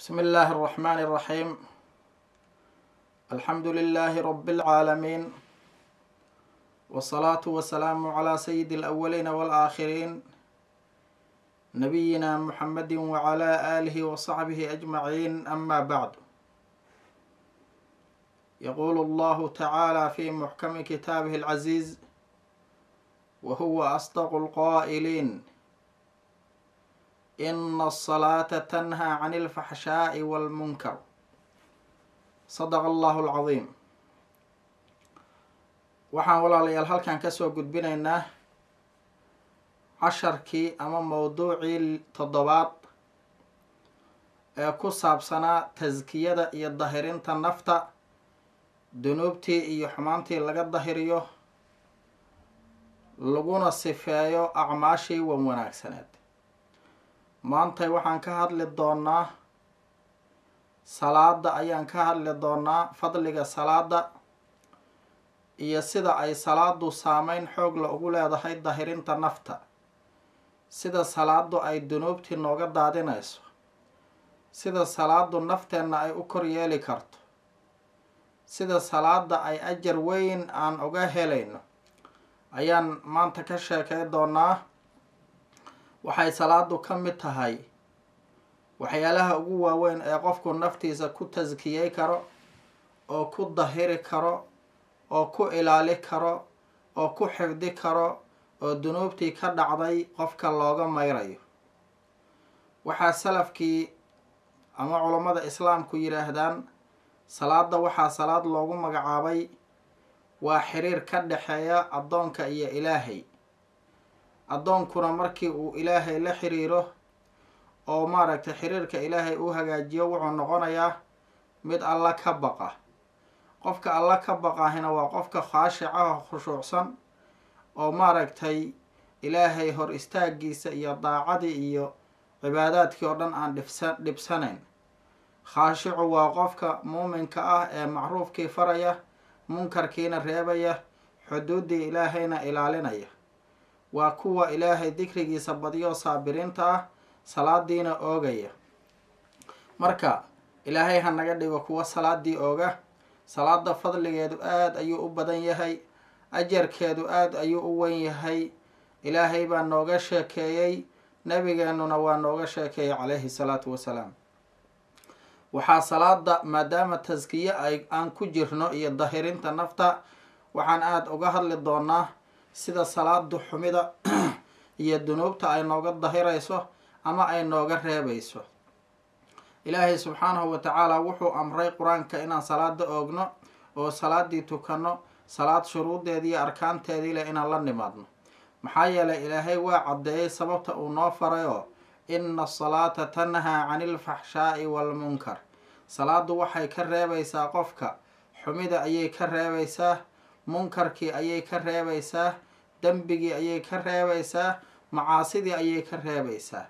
بسم الله الرحمن الرحيم الحمد لله رب العالمين والصلاة والسلام على سيد الأولين والآخرين نبينا محمد وعلى آله وصحبه أجمعين أما بعد يقول الله تعالى في محكم كتابه العزيز وهو أصدق القائلين إن الصلاة تنهى عن الفحشاء والمنكر صدق الله العظيم waxaan walaalayaal halkan kasoo gudbinaynaa casharkii ama mowduucii toddobaad ee ku saabsanaa taskiyada iyo dahirinta nafta dunuubtii iyo xumaantii laga dahiriyo laguna sifeeyo acmaashii wan wanaagsaneed maantay waxaan ka hadli doonaa salaada ayaan ka hadli doonaa fadliga salaada iyo sida ay salaadu saameyn xoogla ugu leedahay dahirinta nafta sida salaadu ay dunuubtii nooga daadinayso sida salaadu nafteenna ay u kor yeeli karto sida salaada ay ajar weyn aan uga helayno ayaan maanta ka sheekay doonaa waxay salaadu ka mid tahay waxyaalaha ugu waaweyn ee qofku naftiisa ku taskiyey karo oo ku dahiri karo oo ku ilaali karo oo ku xifdi karo oo dunuubtii ka dhacday qofka looga mayrayo waxaa salafkii ama culammada islaamku yidhaahdaan salaada waxaa salaad loogu magacaabay waa xiriir ka dhexeeya addoonka iyo ilaahay addoonkuna markii uu ilaahay la xiriiro oo maaragtay xiriirka ilaahay uu hagaajiyo wuxuu noqonayaa mid alla ka baqa qofka alla ka baqahina waa qofka khaashicaha khushuucsan oo maaragtay ilaahay hor istaagiisa iyo daacadii iyo cibaadaadkii oo dhan aan dhibsa dhibsanayn khaashicu waa qofka muuminka ah ee macruufkii faraya munkarkiina reebaya xuduuddii ilaahayna ilaalinaya waa kuwa ilaahay dikrigiisa badiyo saabiriinta ah salaadiina oogaya marka ilaahay ha naga dhigo kuwa salaadii ooga salaada fadligeedu aada ayuu u badan yahay ajarkeedu aada ayuu u wen yahay ilaahay baa nooga sheekeeyey nabigeenuna waa nooga sheekeeyey calayhi salaatu wasalaam waxaa salaada maadaama taskiye ay aan ku jirno iyo dahirinta nafta waxaan aada uga hadli doonaa sida salaadu xumida iyo dunuubta ay nooga dahirayso ama ay nooga reebayso ilaahay subxaanahu wa tacaala wuxuu amray qur-aanka inaan salaada oogno oo salaadii tukanno salaad shuruudeedii iyo arkaanteedii leh inaan la nimaadno maxaa yeelay ilaahay waa caddeeyey sababta uu noo farayoo ina asalaata tanhaa cani ilfaxshaa'i waalmunkar salaadu waxay ka reebaysaa qofka xumida ayay ka reebaysaa munkarkii ayay ka reebaysaa dembigii ayay ka reebaysaa macaasidii ayay ka reebaysaa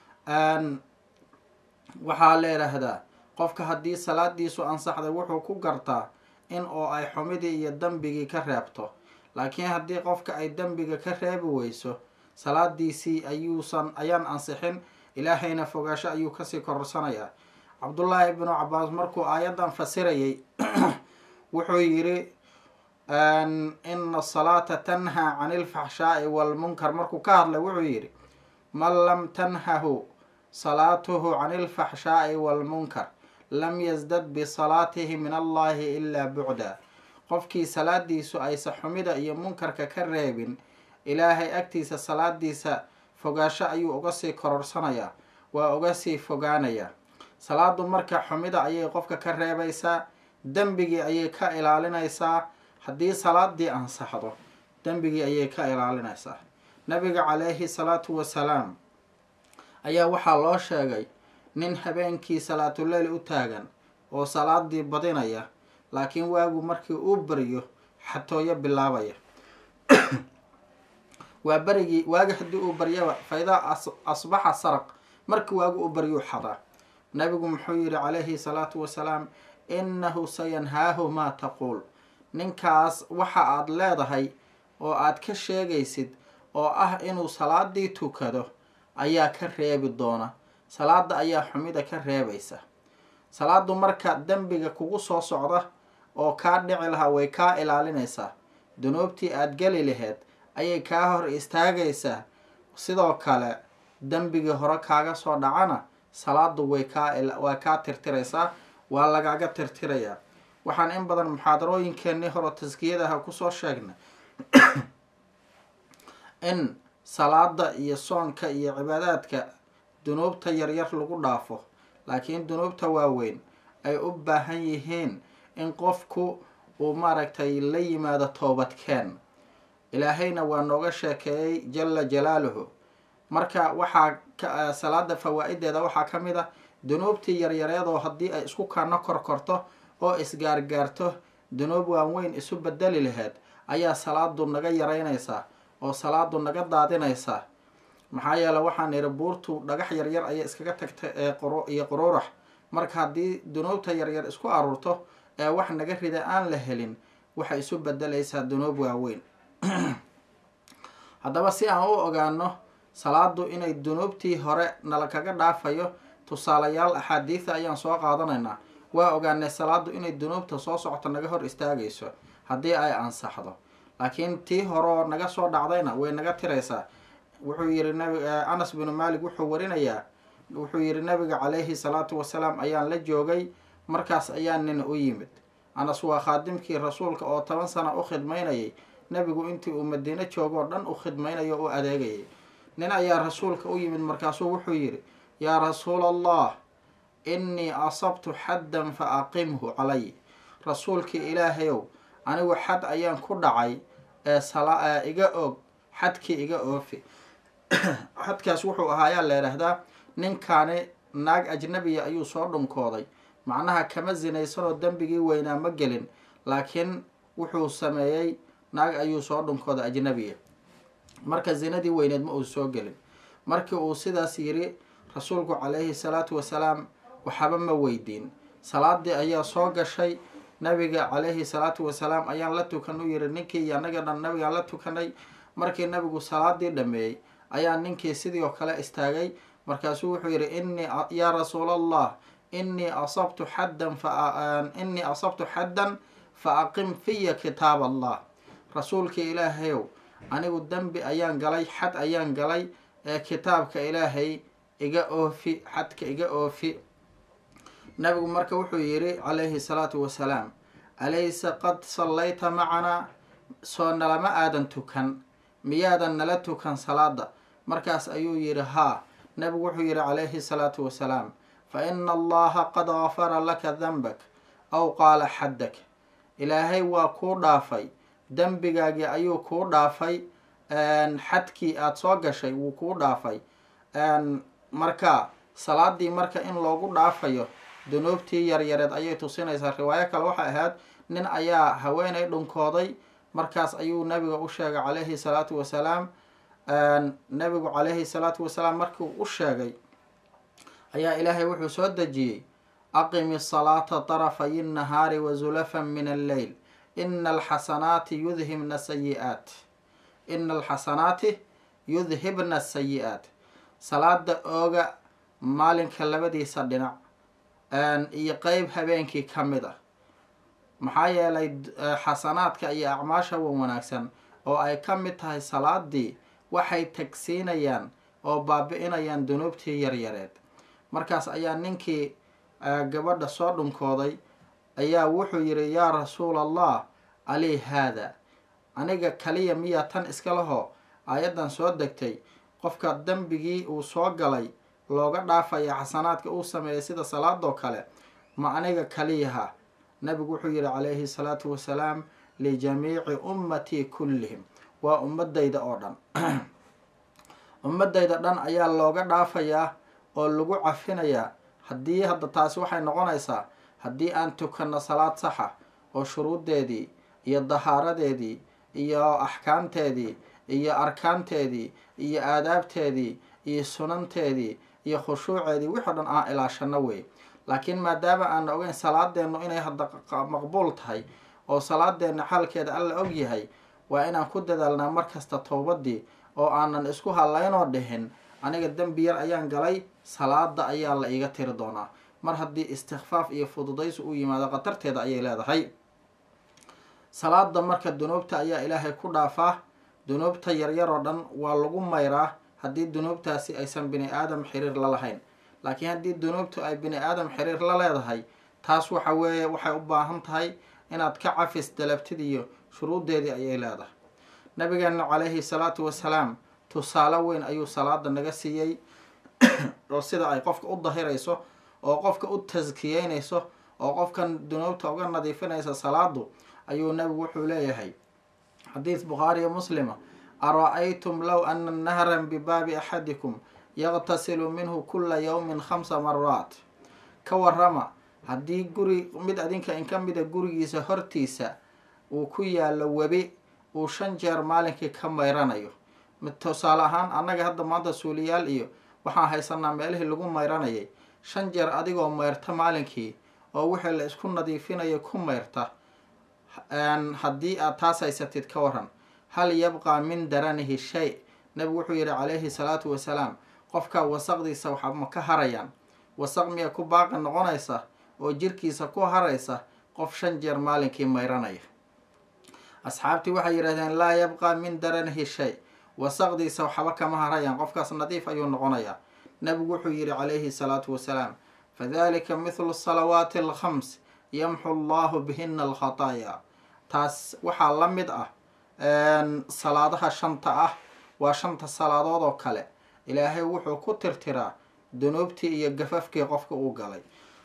waxaa leehaahdaa qofka haddii salaadiisu ansaxday wuxuu ku gartaa in oo ay xumidii iyo dembigii ka reebto laakiin haddii qofka ay dembiga ka reebi weyso salaadiisii ayuusan ayaan ansixin ilaahayna fogaasho ayuu kasii kororsanayaa cabdullaahi ibnu cabaas markuu aayaddan fasirayay wuxuu yidhi ina asalaata tanhaa cani ilfaxshaa'i waalmunkar markuu ka hadlay wuxuu yidhi man lam tanhahu salaatuhu cani ilfaxshaa'i waalmunkar lam yasdad bisalaatihi min allahi ilaa bucda qofkii salaadiisu aysa xumida iyo munkarka ka reebin ilaahay agtiisa salaadiisa fogaasho ayuu uga sii kororsanayaa waa uga sii fogaanayaa salaadu marka xumida ayay qofka ka reebaysaa dembigii ayay ka ilaalinaysaa haddii salaadii ansaxdo dembigii ayay ka ilaalinaysaa nabiga calayhi salaatu wasalaam ayaa waxaa loo sheegay nin habeenkii salaatuleyl u taagan oo salaadii badinaya laakiin waagu markii uu beriyo xatooyo bilaabaya waa berigii waagi haddii uu baryaba fa idaa asbaxa saraq markii waagu u baryuu xadaa nabigu muxuu yihi calayhi salaatu wasalaam innahu sayanhaahu maa taquul ninkaas waxa aad leedahay oo aad ka sheegaysid oo ah inuu salaadii tukado ayaa ka reebi doona salaada ayaa xumida ka reebaysa salaadu marka dembiga kugu soo socda oo kaa dhici lahaa way kaa ilaalinaysaa dunuubtii aada geli laheyd ayay kaa hor istaagaysaa sidoo kale dembigii hore kaaga soo dhacana salaadu way kaa waa kaa tirtiraysaa waa lagaga tirtirayaa waxaan in badan muxaadarooyinkeenii hore taskiyadaha kusoo sheegnay in salaada iyo soonka iyo cibaadaadka dunuubta yaryar lagu dhaafo laakiin dunuubta waaweyn ay u baahan yihiin in qofku uu maaragtay la yimaado toobadkeen ilaahayna waa nooga sheekeeyey jala jalaaluhu marka waxaa salaada fawaa-ideeda waxaa ka mid ah dunuubtii yaryareedoo haddii ay isku kana korkorto oo isgaargaarto dunuub waaweyn isu bedeli laheyd ayaa salaadu naga yaraynaysaa oo salaadu naga daadinaysaa maxaa yeele waxaan idhi buurtu dhagax yaryar ayay iskaga tagtay iyo quruurax marka haddii dunuubta yaryar isku aruurto ee wax naga rida aan la helin waxay isu bedelaysaa dunuub waaweyn haddaba si aan u ogaano salaadu inay dunuubtii hore nala kaga dhaafayo tusaalayaal axaadiida ayaan soo qaadanaynaa waa ogaanay salaadu inay dunuubta soo socoto naga hor istaagayso haddii ay ansaxdo laakiin tii horeoo naga soo dhacdayna way naga tiraysaa wuxuu yihi nabi anas binu malik wuxuu warinayaa wuxuu yihi nabiga calayhi salaatu wasalaam ayaan la joogay markaas ayaa nin u yimid anas waa khaadimkii rasuulka oo toban sana u khidmaynayay nebigu intii uu madiino joogoo dhan u khidmaynayo o u adeegayay nin ayaa rasuulka u yimid markaasuu wuxuu yidhi yaa rasuula allah innii asabtu xaddan fa aqimhu calay rasuulkii ilaahayow anigu xad ayaan ku dhacay ee sala iga og xadkii iga oofi xadkaas wuxuu ahaa ayaa la idhaahdaa ninkaani naag ajnabiya ayuu soo dhunkooday macnaha kama sinaysanoo dembigii weynaa ma gelin laakiin wuxuu sameeyey naag ayuu soo dhunkooday ajnabiya marka zinadii weyneed ma uu soo gelin markii uu sidaas yiri rasuulku calayhi salaatu wasalaam waxaba ma weydiin salaadii ayaa soo gashay nabiga calayhi salaatu wasalaam ayaan la tukan u yiri ninkii iyo anaga dhan nabigaan la tukanay markii nabigu salaadii dhameeyey ayaa ninkii sidii oo kale istaagay markaasuu wuxuu yihi innii yaa rasuul allah innii asabtu xaddan fainii asabtu xaddan fa aqim fiya kitaab allah rasuulkii ilaahayow anigu dembi ayaan galay xad ayaan galay ee kitaabka ilaahay iga oofi xadka iga oofi nabigu marka wuxuu yidhi calayhi salaatu wasalaam alaysa qad sallayta macanaa soo nalama aadan tukan miyaadan nala tukan salaada markaas ayuu yidhi haa nabigu wuxuu yidhi calayhi salaatu wasalaam fa ina allaha qad gafara laka danbak aw qaala xaddak ilaahay waa kuu dhaafay dembigaagii ayuu kuu dhaafay xadkii aada soo gashay wuu kuu dhaafay marka salaadii marka in loogu dhaafayo dunuubtii yaryareed ayay tusinaysaa riwaayo kale waxay ahayd nin ayaa haweenay dhunkooday markaas ayuu nabiga u sheegay calayhi salaatu wasalaam nabigu calayhi salaatu wasalaam markuu u sheegay ayaa ilaahay wuxuu soo dejiyey aqimi salaata tarafay nnahaari wa zulafan min alleyl ina alxasanaati yudhibna sayi-aat ina alxasanaati yudhibna sayi-aat salaada ooga maalinka labadiisa dhinac iyo qeyb habeenkii ka mid ah maxaa yeelay xasanaadka iyo acmaasha wan wanaagsan oo ay ka mid tahay salaadii waxay tagsiinayaan oo baabi-inayaan dunuubtii yaryareed markaas ayaa ninkii gabadha soo dhunkooday ayaa wuxuu yidhi yaa rasuul allah alii haada aniga kaliya miyaa tan iska lahoo aayaddan soo degtay qofka dembigii uu soo galay looga dhaafaya xasanaadka uu sameeyay sida salaadoo kale ma aniga kaliyaha nabigu wuxuu yihi calayhi salaatu wasalaam lijamiici ummatii kullihim waa ummadayda oo dhan ummadayda dhan ayaa looga dhaafayaa oo lagu cafinayaa haddii hadda taasi waxay noqonaysaa haddii aan tukanno salaad saxa oo shuruuddeedii iyo dahaaradeedii iyo axkaamteedii iyo arkaanteedii iyo aadaabteedii iyo sunanteedii iyo khushuuceedii wixii o dhan aan ilaashano wey laakiin maadaama aan ogeyn salaadeennu inay hadda maqbuul tahay oo salaadeenna xaalkeeda alla og yahay waa inaan ku dadaalnaa markasta towbadii oo aanan isku halaynoo dhihin aniga dembi yar ayaan galay salaada ayaa la iiga tiri doonaa mar haddii istikfaaf iyo fududaysi u yimaado khatarteeda ayay leedahay salaada marka dunuubta ayaa ilaahay ku dhaafaa dunuubta yaryar oo dhan waa lagu mayraa haddii dunuubtaasi aysan bini aadam xiriir la lahayn laakiin haddii dunuubtu ay bini aadam xiriir la leedahay taas waxa weeye waxay u baahan tahay inaad ka cafis dalabtid iyo shuruuddeedii ayay leedahay nabigeena calayhi salaatu wasalaam tusaale weyn ayuu salaada naga siiyey oo sida ay qofka u dahirayso oo qofka u taskiyeynayso oo qofkan dunuubta uga nadiifinaysa salaadu ayuu nabigu wuxuu leeyahay xadiis bukhaariyo muslima ara-aytum low ana nahran bibaabi axadikum yaqtasilu minhu kula yowmin khamsa maraat ka warama haddii guri mid adinka in ka mida gurigiisa hortiisa uu ku yaalo webi uu shan jeer maalinkii ka mayranayo tusaale ahaan annaga hadda maanta suuliyaal iyo waxaan haysanaa meelihii lagu mayranayay shan jeer adigoo mayrta maalinkii oo wixii la isku nadiifinayo ku mayrta haddii aad taas haysatid ka waran hal yabqaa min daranihi shay nabigu wuxuu yihi calayhi salaatu wasalaam qofka wasaqdiisa waxa ma ka harayaan wasaq miya ku baaqi noqonaysa oo jirkiisa ku haraysa qof shan jeer maalinkii mayranaya asxaabtii waxay yidhahdeen laa yabqaa min daranihi shay wasaqdiisa waxba kama harayaan qofkaas nadiif ayuu noqonayaa nabigu wuxuu yihi calayhi salaatu wasalaam fadalika mithlu salawaati alkhams yamxu allahu bihina alkhataaya taas waxaa la mid ah salaadaha shanta ah waa shanta salaadood oo kale ilaahay wuxuu ku tirtiraa dunuubtii iyo gafafkii qofka uu galay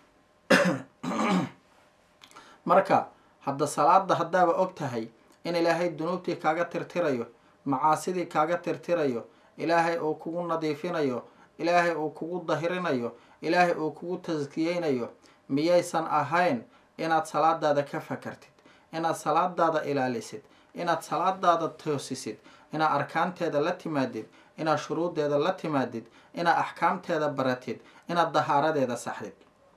marka hadda salaada haddaaba og tahay in ilaahay dunuubtii kaaga tirtirayo macaasidii kaaga tirtirayo ilaahay uu kugu nadiifinayo ilaahay uu kugu dahirinayo ilaahay uu kugu taskiyeynayo miyaysan ahayn inaad salaadaada ka fakartid inaad salaadaada ilaalisid inaad salaadaada toosisid inaad arkaanteeda la timaadid inaad shuruuddeeda la timaadid inaad axkaamteeda baratid inaad dahaaradeeda saxdid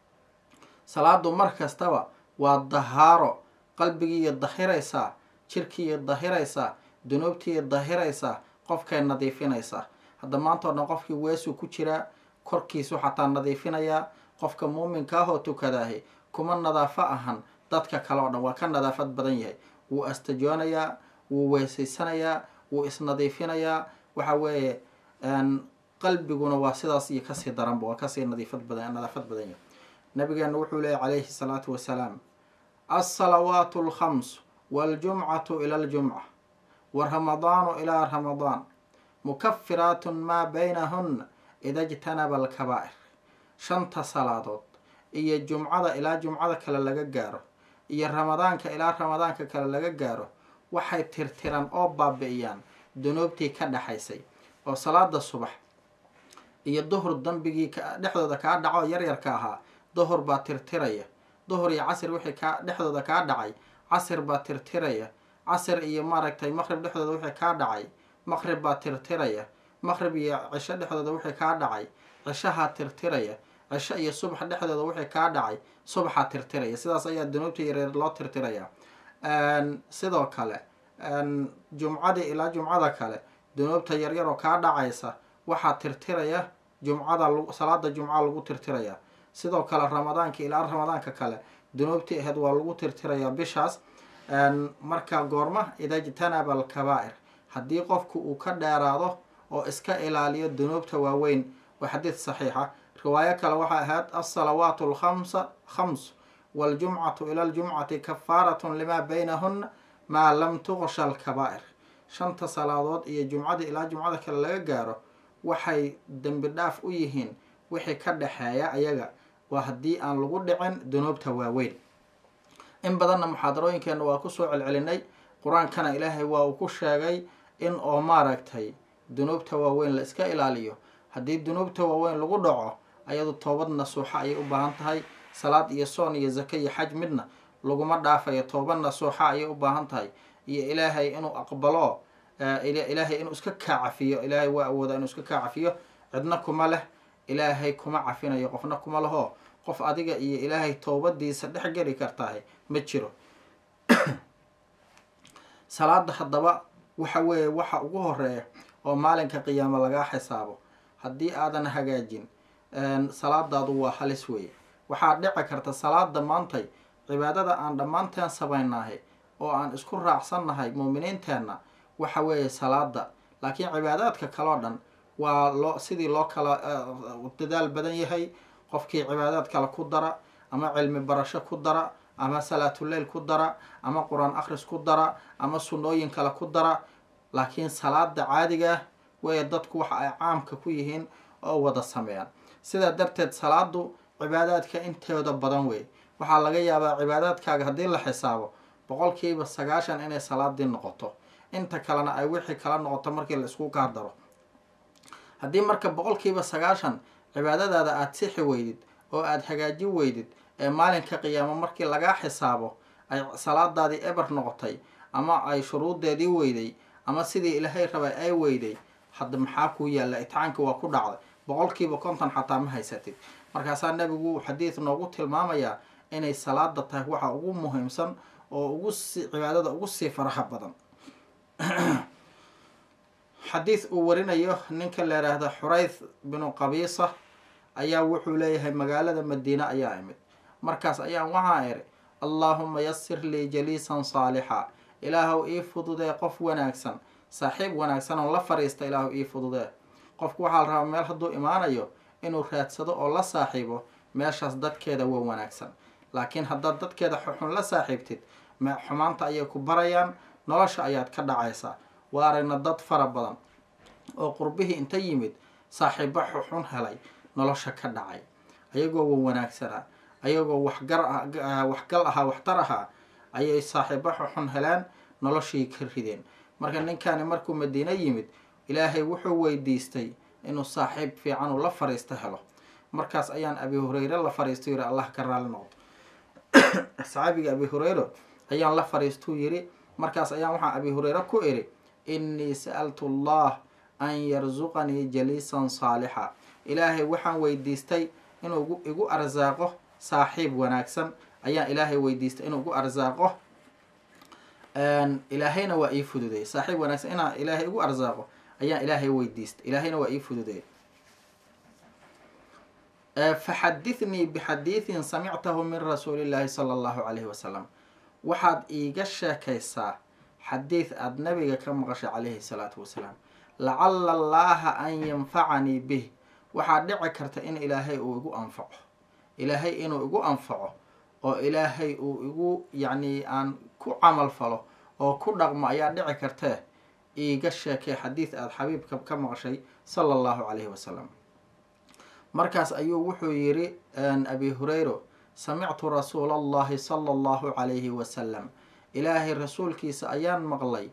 salaadu mar kastaba waa dahaaro qalbigiiyo dahiraysaa jirkiiyo dahiraysaa dunuubtiiyo dahiraysaa qofkay nadiifinaysaa hadda maanta o dhan qofkii weesuu ku jiraa korkiisu xataa nadiifinayaa qofka muuminka ah oo tukadaahi kuma nadaafo ahan dadka kale oo dhan waa ka nadaafad badan yahay wuu astajoonayaa wuu weesaysanayaa wuu isnadiifinayaa waxa weeye qalbiguna waa sidaas iyo kasii daranba waa kasii nadiifad badan nadaafad badan yahay nabigeena wuxuu leeyay calayhi salaatu wasalaam alsalawaatu alkhams waaljumcatu ila aljumca wa ramadaanu ilaa ramadaan mukafiraatun maa baynahunna ida jtanaba alkabaa'ir shanta salaadood iyo jumcada ilaa jumcada kale laga gaaro iyo ramadaanka ilaa ramadaanka kale laga gaaro waxay tirtiran oo baabi-iyaan dunuubtii ka dhexaysay oo salaada subax iyo duhur dambigii dhexdooda kaa dhaco yaryarka ahaa duhur baa tirtiraya duhur iyo casir wixii kaa dhexdooda kaa dhacay casir baa tirtiraya casir iyo maaragtay maqrib dhexdooda wixii kaa dhacay maqrib baa tirtiraya maqrib iyo cisho dhexdooda wixii kaa dhacay cishahaa tirtiraya cisho iyo subax dhexdooda wixii kaa dhacay subaxaa tirtiraya sidaas ayaa dunuubta yareer loo tirtiraya sidoo kale jumcadii ilaa jumcada kale dunuubta yaryar oo kaa dhacaysa waxaa tirtiraya jumcada salaada jumca lagu tirtiraya sidoo kale ramadaanka ilaa ramadaanka kale dunuubtii ahayd waa lagu tirtirayaa bishaas marka goorma ida jtanaba alkabaa'ir haddii qofku uu ka dheeraado oo iska ilaaliyo dunuubta waaweyn waa xadiid saxiixa riwaayo kale waxay ahayd alsalawaatu alkhamsa khams waaljumcatu ila aljumcati kafaaratun limaa baynahunna maa lam tuqsha alkabaa'ir shanta salaadood iyo jumcada ilaa jumcada kale laga gaaro waxay dembi dhaaf u yihiin wixii ka dhexeeya ayaga waa haddii aan lagu dhicin dunuubta waaweyn in badanna muxaadarooyinkeenna waa kusoo celcelinay qur-aankana ilaahay waa uu ku sheegay in oo maaragtay dunuubta waaweyn la iska ilaaliyo haddii dunuubta waaweyn lagu dhaco ayadu toobad nasuuxa ayay u baahan tahay salaad iyo soon iyo zake iyo xaj midna laguma dhaafayo toobad nasuuxa ayay u baahan tahay iyo ilaahay inuu aqbalo ilaahay inuu iska kaa cafiyo ilaahay waa awooda inuu iska kaa cafiyo cidna kuma leh ilaahay kuma cafinayo qofna kuma leho qof adiga iyo ilaahay toobadiisa dhex geli kartahay ma jiro salaada haddaba waxa weeye waxa ugu horeeya oo maalinka qiyaamo lagaa xisaabo haddii aadan hagaajin salaadaadu waa halis weeye waxaa dhici karta salaada maantay cibaadada aan dhammaanteen samaynahay oo aan isku raacsannahay muuminiinteenna waxa weeye salaada laakiin cibaadaadka kaleo dhan waa loo sidii loo kala dadaal badan yahay qofkii cibaadaad kale ku dara ama cilmi barasho ku dara ama salaatuleyl ku dara ama qur-aan akhris ku dara ama sunnooyin kale ku dara laakiin salaada caadiga weye dadku waxa ay caamka ku yihiin oo wada sameeyaan sidaa darteed salaadu cibaadaadka intooda badan wey waxaa laga yaabaa cibaadaadkaaga haddii la xisaabo boqolkiiba sagaashan inay salaadii noqoto inta kalena ay wixii kala noqoto markii la isku gaardaro haddii marka boqolkiiba sagaashan cibaadadaada aada sixi weydid oo aada hagaajin weydid ee maalinka qiyaamo markii lagaa xisaabo ay salaadaadii eber noqotay ama ay shuruudeedii weyday ama sidii ilaahay rabay ay weyday hadda maxaa kuu yaalla itixaanka waa ku dhacday boqolkiiba konton xataa ma haysatid markaasaa nabigu xadiid noogu tilmaamayaa inay salaada tahay waxa ugu muhiimsan oo ugu si cibaadada ugu sii faraha badan xadiid uu warinayo ninka la yidhaahda xurayth binu qabiisa ayaa wuxuu leeyahay magaalada madiine ayaa imid markaas ayaan waxaa iri allaahuma yasir lii jaliisan saalixa ilaahow ii fududee qof wanaagsan saaxiib wanaagsan oo la fariista ilaahow ii fududee qofku waxaa la rabaa meel hadduu imaanayo inuu raadsado oo la saaxiibo meeshaas dadkeeda waa wanaagsan laakiin haddaad dadkeeda xuxun la saaxiibtid xumaanta ayay ku barayaan nolosha ayaad ka dhacaysaa waa aragna dad fara badan oo qurbihii inta yimid saaxiibo xuxun helay nolosha ka dhacay ayagoo wa wanaagsanaa ayagoo waxgar waxgal ahaa waxtar ahaa ayay saaxiibo xuxun heleen noloshii ka rideen marka ninkani markuu madiine yimid ilaahay wuxuu weydiistay inuu saaxiib fiican uu la fariisto helo markaas ayaan abi hureyre la fariisto yiri allah ka raali noqdo saxaabiga abi hureyre ayaan la fariistuu yiri markaas ayaan waxaa abi hureyre ku iri innii sa'altu allah an yarsuqanii jaliisan saalixa ilaahay waxaan weydiistay inuu igu arsaaqo saaxiib wanaagsan ayaan ilaahay weydiistay inuu igu arsaaqo ilaahayna waa ii fududeey saaxiib wanaagsan inaan ilaahay igu arsaaqo ayaan ilaahay weydiistay ilaahayna waa ii fududeey faxadithnii bixadiidin samictahu min rasuuli llaahi sala allahu calayhi wasalam waxaad iiga sheekaysaa xadiid aada nabiga ka maqashay calayhi salaatu wasalaam lacala allaaha an yanfacanii bih waxaa dhici karta in ilaahay uu igu anfaco ilaahay inuu igu anfaco oo ilaahay uu igu yacni aan ku camal falo oo ku dhaqmo ayaa dhici kartee iiga sheekay xadiid aada xabiibka ka maqshay sala allahu calayhi wasalam markaas ayuu wuxuu yidhi abi hureyro samictu rasuula allahi sala allahu calayhi wasalam ilaahay rasuulkiisa ayaan maqlay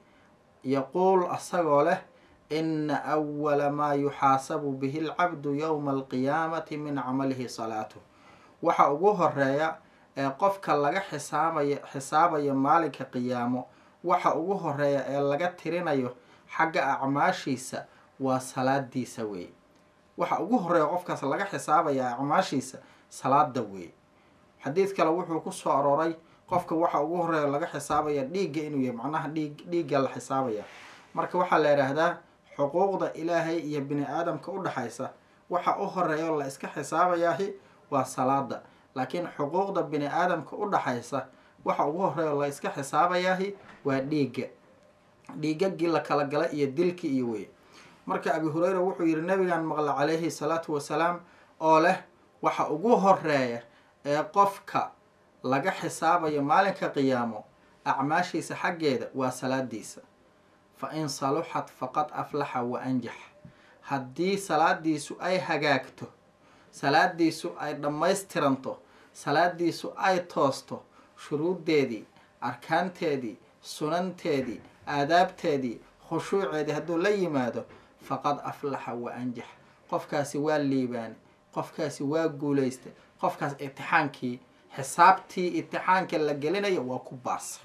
yaquul asagoo leh ina awala maa yuxaasabu bihi alcabdu yowma alqiyaamati min camalihi salaatuh waxa ugu horeeya ee qofka laga xisaabaya xisaabayo maalinka qiyaamo waxa ugu horeeya ee laga tirinayo xagga acmaashiisa waa salaadiisa weeye waxa ugu horeeya qofkaas laga xisaabaya acmaashiisa salaada weeye xadiid kale wuxuu ku soo arooray qofka waxa ugu horeeya laga xisaabaya dhiigga inuu yahay macnaha dhiig dhiigga la xisaabaya marka waxaa la yidhaahdaa xuquuqda ilaahay iyo bini aadamka u dhexaysa waxa u horeeya oo la iska xisaabayaahi waa salaada laakiin xuquuqda bini aadamka u dhaxaysa waxa ugu horeeya oo la iska xisaabayaahi waa dhiigga dhiigagii la kala gala iyo dilkii iyo wey marka abi hureyra wuxuu yihi nabigan maqla calayhi salaatu wasalaam oo leh waxa ugu horeeya ee qofka laga xisaabayo maalinka qiyaamo acmaashiisa xaggeeda waa salaadiisa fa in saluxat faqad aflaxa wa anjax haddii salaadiisu ay hagaagto salaadiisu ay dhammaystiranto salaadiisu ay toosto shuruuddeedii arkaanteedii sunanteedii aadaabteedii khushuuceedii hadduu la yimaado faqad aflaxa wa anjax qofkaasi waa liibaane qofkaasi waa guulaystay qofkaas itixaankii xisaabtii itixaanka la gelinayo waa ku baasa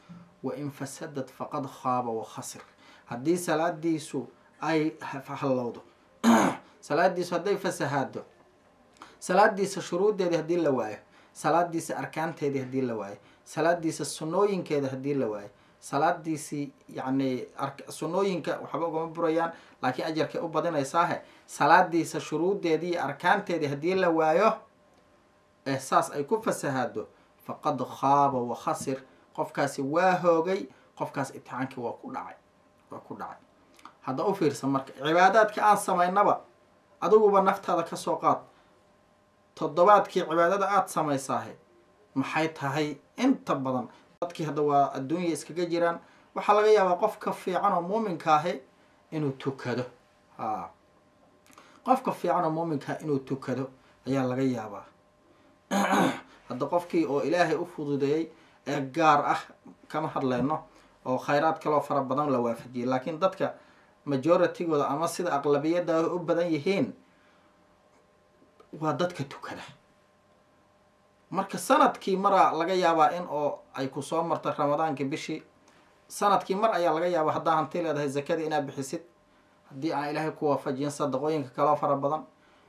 wa in fasadad faqad khaaba wa khasir haddii salaadiisu ay hallowdo salaadiisu hadday fasahaado salaadiisa shuruuddeedii haddii la waayo salaadiisa arkaanteedii haddii la waayo salaadiisa sunnooyinkeeda haddii la waayo salaadiisii yacni sunnooyinka waxba ugama burayaan laakiin ajarkay u badinaysaahe salaadiisa shuruuddeedii iyo arkaanteedii haddii la waayo ee saas ay ku fasahaado faqad khaaba wa khasir qofkaasi waa hoogay qofkaas itixaankii waa ku dhacay waa ku dhacay hadda u fiirsan marka cibaadaadka aan samaynaba adiguba naftaada ka soo qaad toddobaadkii cibaadada aada samaysaahe maxay tahay inta badan dadkii hadda waa adduunya iskaga jiraan waxaa laga yaabaa qof ka fiican oo muuminka ahi inuu tukado ha qofka fiican oo muuminkaa inuu tukado ayaa laga yaabaa hadda qofkii oo ilaahay u fududeeyey ee gaar ah kama hadlayno oo khayraad kaloo fara badan la waafajiyay laakiin dadka majoritygooda ama sida aqlabiyadda u badan yihiin waa dadka tukada marka sanadkii maraa laga yaabaa in oo ay ku soo marta ramadaankii bishii sanadkii mar ayaa laga yaabaa haddaa hanti leedahay zakadii inaad bixisid haddii aan ilaahay ku waafajiyin sadaqooyinka kaloo fara badan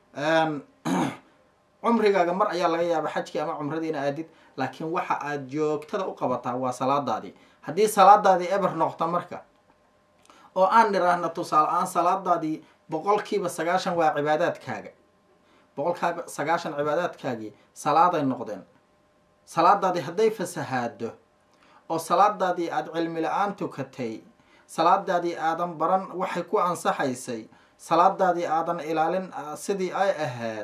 cumrigaaga mar ayaa laga yaabaa xajkii ama cumradii ina aadid laakiin waxa aad joogtada u qabataa waa salaadaadii haddii salaadaadii eber noqta marka oo aan niraahna tusaale aan salaadaadii boqolkiiba sagaashan waa cibaadaadkaaga boqolkiiba sagaashan cibaadaadkaagii salaaday noqdeen salaadaadii hadday fasahaado oo salaadaadii aada cilmi la-aan tukatay salaadaadii aadan baran waxay ku ansaxaysay salaadaadii aadan ilaalin sidii ay ahayd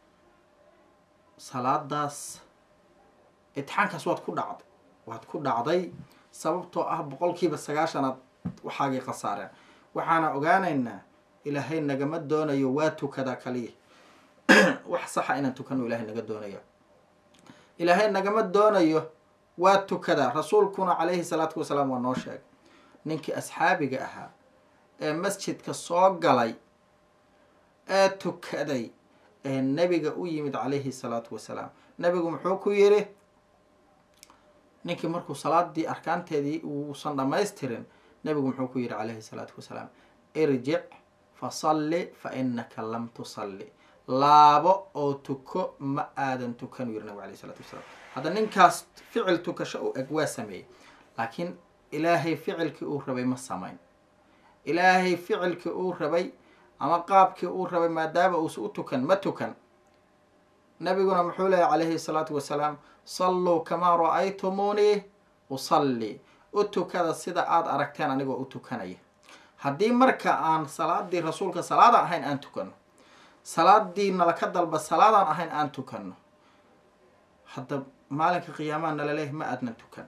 salaadaas itixaankaas waad ku dhacday waad ku dhacday sababtoo ah boqolkiiba sagaashanaad waxaagii khasaareen waxaana ogaanaynaa ilaahay nagama doonayo waa tukadaa kaliya wax saxa inaan tukano ilahay naga doonayo ilaahay nagama doonayo waa tukadaa rasuulkuna calayhi salaatu wasalaam waa noo sheegay ninkii asxaabiga ahaa ee masjidka soo galay ee tukaday ee nebiga u yimid calayhi salaatu wasalaam nebigu muxuu ku yidhi ninkii markuu salaadii arkaanteedii uusan dhammaystirin nebigu muxuu ku yidhi calayhi salaatu wasalaam irjic fasalli fa inaka lam tusalli laabo oo tuko ma aadan tukanuu yiri nabig alayh isalaatu wasalaam hadda ninkaas ficil tukasho u eg waa sameeyey laakiin ilaahay ficilkii uu rabay ma samayn ilaahay ficilkii uu rabay ama qaabkii uu rabay maadaama uusa u tukan ma tukan nabiguna muxuu leeyahy calayhi salaatu wasalaam salluu kamaa ra-aytumuunii usalli u tukada sida aada aragteen anigoo u tukanaya haddii marka aan salaadii rasuulka salaadaan ahayn aan tukano salaadii nalaka dalba salaadaan ahayn aan tukano hadda maalinka qiyaamaha nalaleeyahy ma aadnan tukan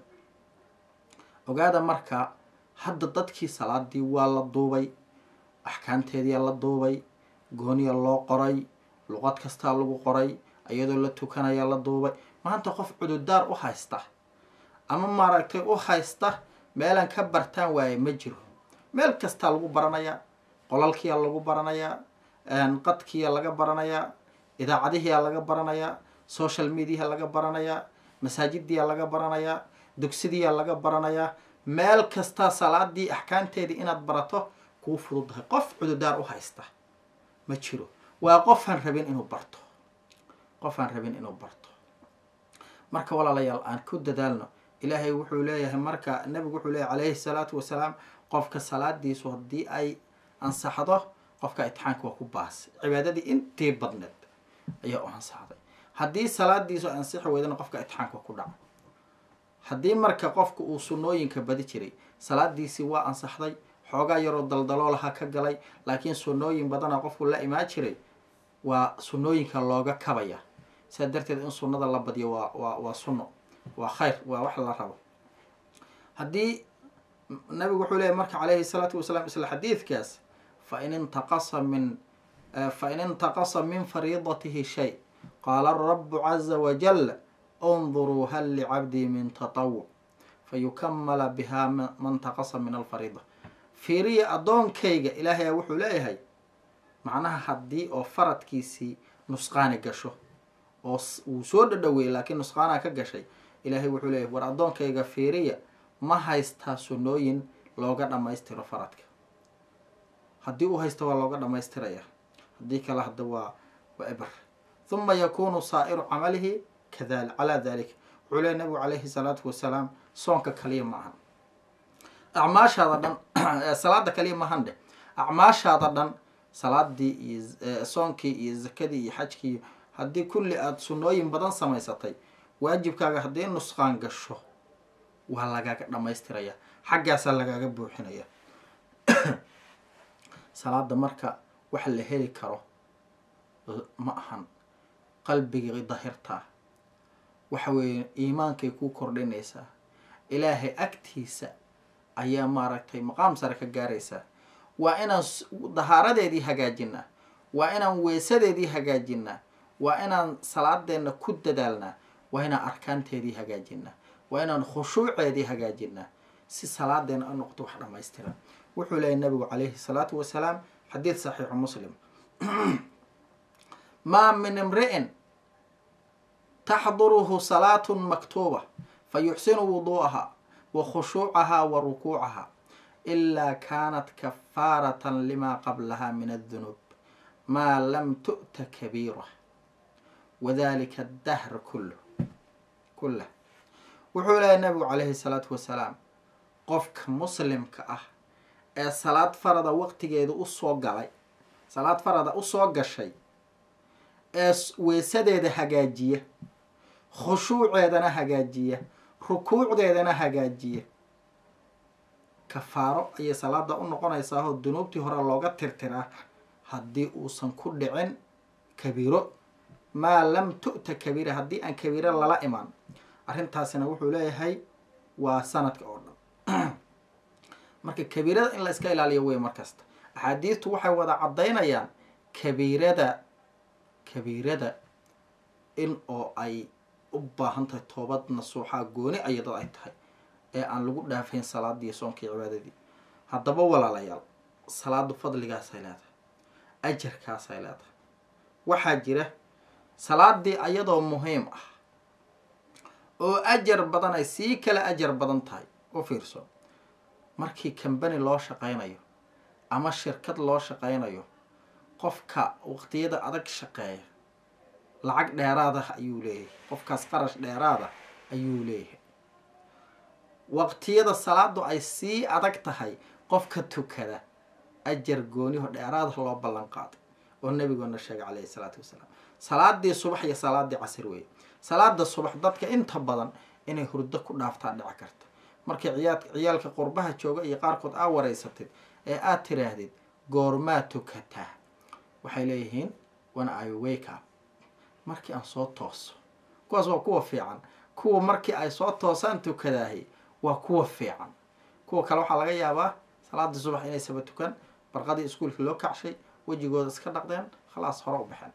ogaada marka hadda dadkii salaadii waa la duubay axkaamteediyaa la duubay gooniya loo qoray luqad kastaa lagu qoray iyadoo la tukanayaa la duubay maanta qof cududaar u haysta ama maaragtay u haysta meelaan ka bartaan waaye ma jiro meel kastaa lagu baranayaa qolalkiyaa lagu baranayaa qadkiyaa laga baranayaa idaacadihiyaa laga baranayaa social mediaha laga baranayaa masaajidiyaa laga baranayaa dugsidiyaa laga baranayaa meel kastaa salaadii axkaamteedii inaad barato kuu fududdahay qof cududaar u haysta ma jiro waa qofaan rabin inuu barto qofaan rabin inuu barto marka walaalayaal aan ku dadaalno ilaahay wuxuu leeyahay marka nabigu wuxuu leeyahay calayhi salaatu wasalaam qofka salaadiisu haddii ay ansaxdo qofka itixaanka waa ku baasay cibaadadii intii badneed ayaa u ansaxday haddii salaadiisu ansixi weydana qofka itixaanka waa ku dhaca haddii marka qofka uu sunnooyinka badi jiray salaadiisii waa ansaxday xoogaa yaroo daldaloolaha ka galay laakiin sunnooyin badana qofku la imaan jiray waa sunnooyinka looga kabaya sidaa darteed in sunnada la badiyo waa waa waa sunno waa khayr waa wax la rabo haddii nabigu wuxuu leeyahy marka calayhi salaatu wasalaam isla xadiidkaas fain intaqasa min fain intaqasa min fariidatihi shay qaala arabu caza wajal unduruu hal licabdii min tatawuc fayukamala biha man taqasa min alfariida fiiriya addoonkayga ilaahayaa wuxuu leeyahay macnaha haddii oo faradkiisii nusqaani gasho oo uu soo dhadhaweeyey laakiin nusqaanaa ka gashay ilaahay wuxuu leeyahay war addoonkayga fiiriya ma haystaa sunnooyin looga dhammaystiro faradka haddii uu haysta waa looga dhammaystiraya haddii kale hadda waa waa eber huma yakunu saa'iru camalihi kadali calaa dalik wuxuu leeyahy nabigu calayhi salaatu wasalaam soonka kaliya ma ahan acmaashaada dhan salaada kaliya maahan dheh acmaashaada dhan salaadii iyo soonkii iyo zakadii iyo xajkii haddii kulli aada sunnooyin badan samaysatay waajibkaaga haddii nusqaan gasho waa lagaaga dhammaystiraya xaggaasaa lagaaga buuxinaya salaada marka waxa la heli karo ma ahan qalbigii dahirtaa waxa weeye iimaankay kuu kordhinaysaa ilaahay agtiisa ayaa maaragtay maqaam sare ka gaaraysaa waa inaan dahaaradeedii hagaajinaa waa inaan weesadeedii hagaajinaa waa inaan salaadeenna ku dadaalnaa waa inaan arkaanteedii hagaajinaa waa inaan khushuuceedii hagaajinaa si salaadeena u noqdo wax dhammaystiran wuxuu leeyahy nabigu calayhi salaatu wasalaam xadiid saxiixu muslim maa min imri'in taxduruhu salaatun maktuuba fa yuxsinu wuduu'aha wa khushuucaha wa rukuucaha ilaa kaanat kafaaratan limaa qablaha min addunuub maa lam tu'ta kabiira wadalika addahr kullu kullah wuxuu leeyahy nabigu calayhi salaatu wasalaam qofka muslimka ah ee salaad farada waqtigeeda usoo galay salaad farada usoo gashay ee weesadeeda hagaajiya khushuuceedana hagaajiya rukuucdeedana hagaajiya kafaaro ayay salaada u noqonaysaahoo dunuubtii hore looga tirtiraa haddii uusan ku dhicin kabiiro maa lam tu'ta kabiira haddii aan kabiiro lala imaan arrintaasina wuxuu leeyahay waa sanadka oo dhan marka kabiirada in la iska ilaaliyo wey markasta axaadiistu waxay wada caddaynayaan kabiirada kabiirada in oo ay u baahan tahay toobad nasuuxaa gooni ayadad ay tahay ee aan lagu dhaafayn salaadii soonkii cibaadadii haddaba walaalayaal salaadu fadligaasay leedahay ajarkaasay leedahay waxaa jira salaadii ayadoo muhiim ah oo ajar badan ay sii kala ajar badan tahay u fiirso markii kambani loo shaqaynayo ama shirkad loo shaqaynayo qofka waqtiyada adag shaqeeya lacag dheeraadah ayuu leeyahay qofkaas qarash dheeraada ayuu leeyahay waqtiyada salaadu ay sii adag tahay qofka tukada ajar gooniho dheeraada loo ballan qaaday oo nabigoona sheegay calayhi salaatu wasalaam salaadii subax iyo salaadii casir weeye salaada subax dadka inta badan inay hurdo ku dhaaftaa dhici karta markii ciyaa ciyaalka qurbaha jooga iyo qaarkood aa wareysatid ee aad tiraahdid goormaa tukataa waxay leeyihiin when i wake up markii aan soo tooso kuwaas waa kuwa fiican kuwa markii ay soo toosaan tukadaahi waa kuwa fiican kuwa kale waxaa laga yaabaa salaadii subax inay saba tukan barqadii iskuolka loo kacshay wejigooda iska dhaqdeen khalaas hore u baxeen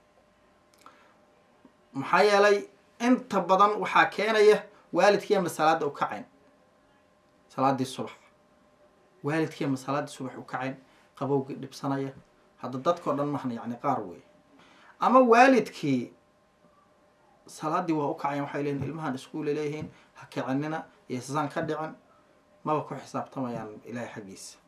maxaa yeelay inta badan waxaa keenaya waalidkiiama salaada u kacayn salaadii subax waalidkiiama salaadii subax u kacayn qabowgii dhibsanaya hadda dadkao dhan mahna yacni qaar wey ama waalidkii salaadii waa u kacayan waxay leeyihin ilmahan iskuula leeyihiin ha kicinina iyo sasaan ka dhicin maba ku xisaabtamayaan ilaahay xaggiisa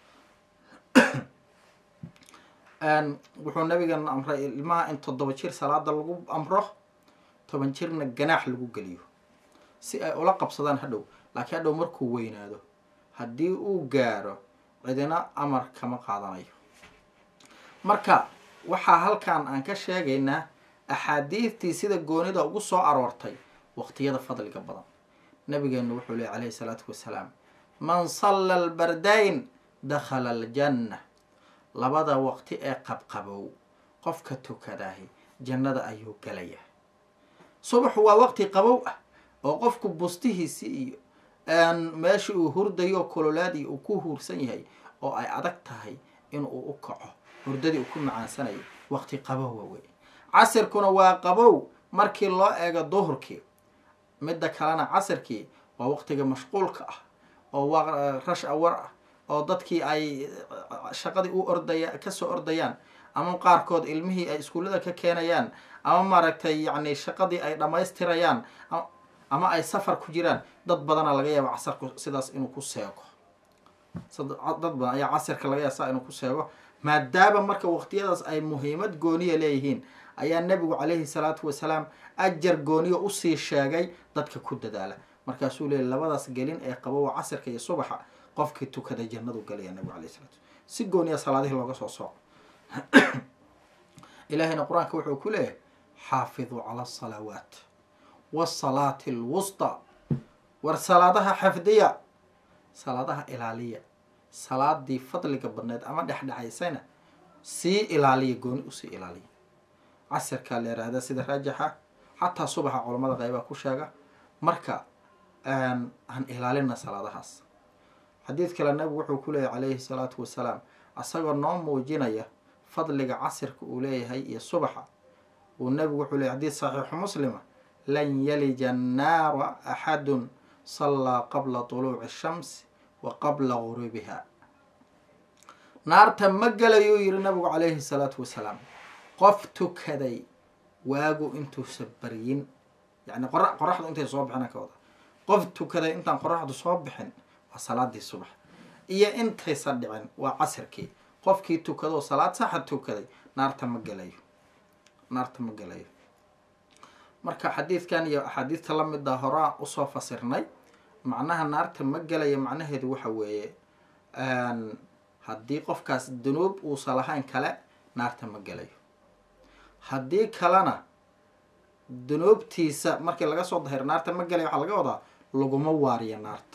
wuxuu nabigan amray ilmaha in toddoba jir salaada lagu amro toban jirna ganaax lagu geliyo si ay ula qabsadaan hadhow laakiin hadhow markuu weynaado haddii uu gaaro cidina amar kama qaadanayo marka waxaa halkan aan ka sheegaynaa axaadiidtii sida goonida ugu soo aroortay waqtiyada fadliga badan nabigeenu wuxuu leey calayhi salaatu wasalaam man salla albardayn dakhala aljanna labada waqti ee qabqabow qofka tukadaahi jannada ayuu galayaa subaxu waa waqti qabow ah oo qofku bustihiisi iyo meesha uu hurdayo kololaadii uu ku huursan yahay oo ay adag tahay inuu u kaco hurdadii uu ku macaansanayo waqti qabowa wey casirkuna waa qabow markii loo eego duhurkii midda kalena casirkii waa waqtiga mashquulka ah oo waa rash awar ah oo dadkii ay shaqadii u ordaya kasoo ordayaan ama qaarkood ilmihii ay iskuullada ka keenayaan ama maaragtay yacni shaqadii ay dhammaystirayaan ama ay safar ku jiraan dad badana laga yaaba casarku sidaas inuu ku seego dad badan ayaa casirka laga yaaba saa inuu ku seego maadaama marka waqtiyadaas ay muhiimad gooniya leeyihiin ayaa nabigu calayhi salaatu wasalaam ajar gooniya usii sheegay dadka ku dadaala markaasuu leeyay labadaas gelin ee qabowa casirka iyo subaxa qofkii tukada jannadu galaya nabigu alayh salatu si gooniya salaadihii looga soo sooco ilaahayna qur-aanka wuxuu ku leeyahay xaafiduu cala asalawaat wasalaati alwustaa war salaadaha xafdiya salaadaha ilaaliya salaadii fadliga badneed ama dhexdhexaysayna sii ilaaliya gooni usii ilaaliya casirkaa la yihahda sida raajixa xataa subaxa culamada qeybaa ku sheega marka aan ilaalina salaadahaas xadiid kale nabigu wuxuu ku leeyahy calayhi salaatu wasalaam asagoo noo muujinaya fadliga casirka uu leeyahay iyo subaxa uu nabigu wuxuu leeyahy xadiid saxiixu muslima lan yalija annaara axadun sallaa qabla tuluuci shamsi wa qabla guruubiha naarta ma gelayuu yihi nabigu calayhi salaatu wasalaam qof tukaday waagu intuusa baryin yani qora qoraxdu intay soo bixina ka wada qof tukaday intaan qoraxdu soo bixin waa salaadii subax iyo intaysa dhicin waa casirkii qofkii tukadoo salaad saxa tukaday naarta ma gelayo naarta ma gelayo marka xadiidkan iyo axaadiista lamida horaa usoo fasirnay macnaha naarta ma gelaya macnaheedu waxa weeye haddii qofkaas dunuub uusa lahayn kale naarta ma gelayo haddii kalena dunuubtiisa markii laga soo dahiro naarta ma gelaya waxaa laga wadaa laguma waariya naarta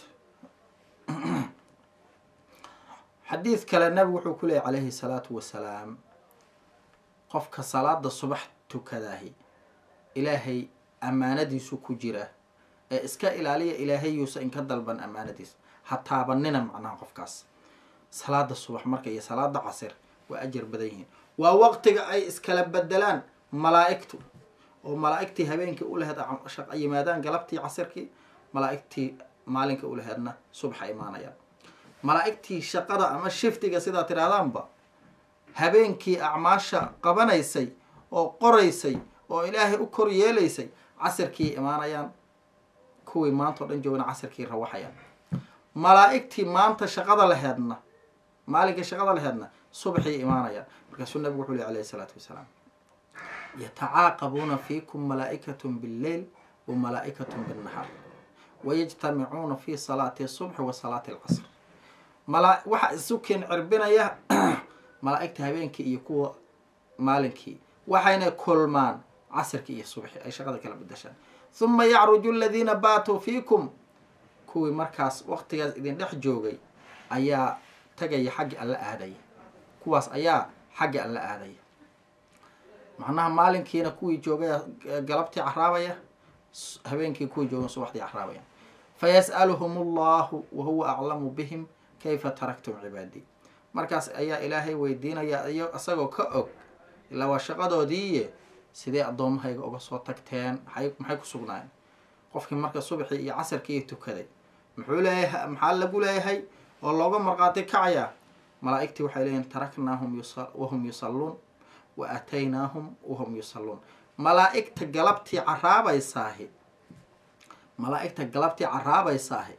xadiid kale nabigu wuxuu ku leeyay calayhi salaatu wasalaam qofka salaada subax tukadaahi ilaahay ammaanadiisu ku jira ee iska ilaaliya ilaahayuusa inka dalban ammaanadiisa ha taabanina macnaha qofkaas salaada subax marka iyo salaada casir waa ajar badan yihiin waa waqtiga ay iskala bedelaan malaa-igtu oo malaa-igtii habeenkii ulaheed yimaadaan galabtii casirkii malaa-igtii maalinka ulaheedna subaxa imaanayaan malaa-igtii shaqada ama shiftiga sidaa tidhaahdaanba habeenkii acmaasha qabanaysay oo qoraysay oo ilaahay u kor yeelaysay casirkii imaanayaan kuwii maanta o dhan joogna casirkii rawaxayaan malaa-igtii maanta shaqada laheedna maalinkai shaqada laheedna subaxii imaanayaan markaasuu nabigu wuxuu ley alayhi isalaatu wasalaam yatacaaqabuuna fiikum malaa-ikatun billeyl wa malaa-ikatun binnahaar wayajtamicuuna fi salaati subxi wa salaati alcasr mala waxaa isu keen cirbinaya malaa-igta habeenkii iyo kuwa maalinkii waxayna kulmaan casirkii iyo subxi ay shaqada kala bedashaan huma yacruju aladiina baatuu fiikum kuwii markaas waqtigaas idin dhex joogay ayaa tagaya xagga alla aadaya kuwaas ayaa xagga alla aadaya macnaha maalinkiina kuwii joogaya galabtii caraabaya habeenkii kuwii joogan subaxdii caraabaya fayas'aluhum allahu wahuwa aclamu bihim kayfa taraktum cibaadii markaas ayaa ilaahay weydiinaya iyo isagoo ka og ilaa waa shaqadoodiiye sidee addoommahayga uga soo tagteen maxay maxay ku sugnaayeen qofkii marka subaxii iyo casarkii tukaday muxuu leeyahay maxaa lagu leeyahay oo looga marqaati kacayaa malaa-igtii waxay leeyihin taraknaahum wahum yusalluun wa aataynaahum wahum yusalluun malaa-igta galabtii caraabaysaahi malaa-igta galabtii caraabaysaahi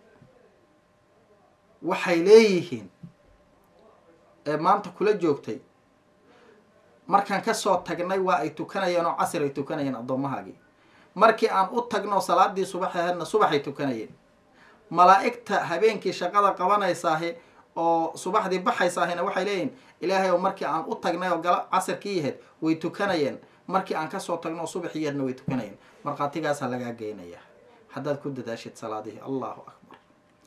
waxay leeyihiin ee maanta kula joogtay markaan kasoo tagnay waa ay tukanayeen oo casir ay tukanayeen addoomahaagii markii aan u tagno salaadii subax aheedna subaxay tukanayeen malaa-igta habeenkii shaqada qabanaysaahi oo subaxdii baxaysaahina waxay leeyihin ilaahay oo markii aan u tagnay oo gala casirkii yaheyd way tukanayeen markii aan kasoo tagno oo subaxii yaheedna way tukanayeen markhaatigaasaa lagaa geynayaa haddaad ku dadaashid salaadihii allahu akbar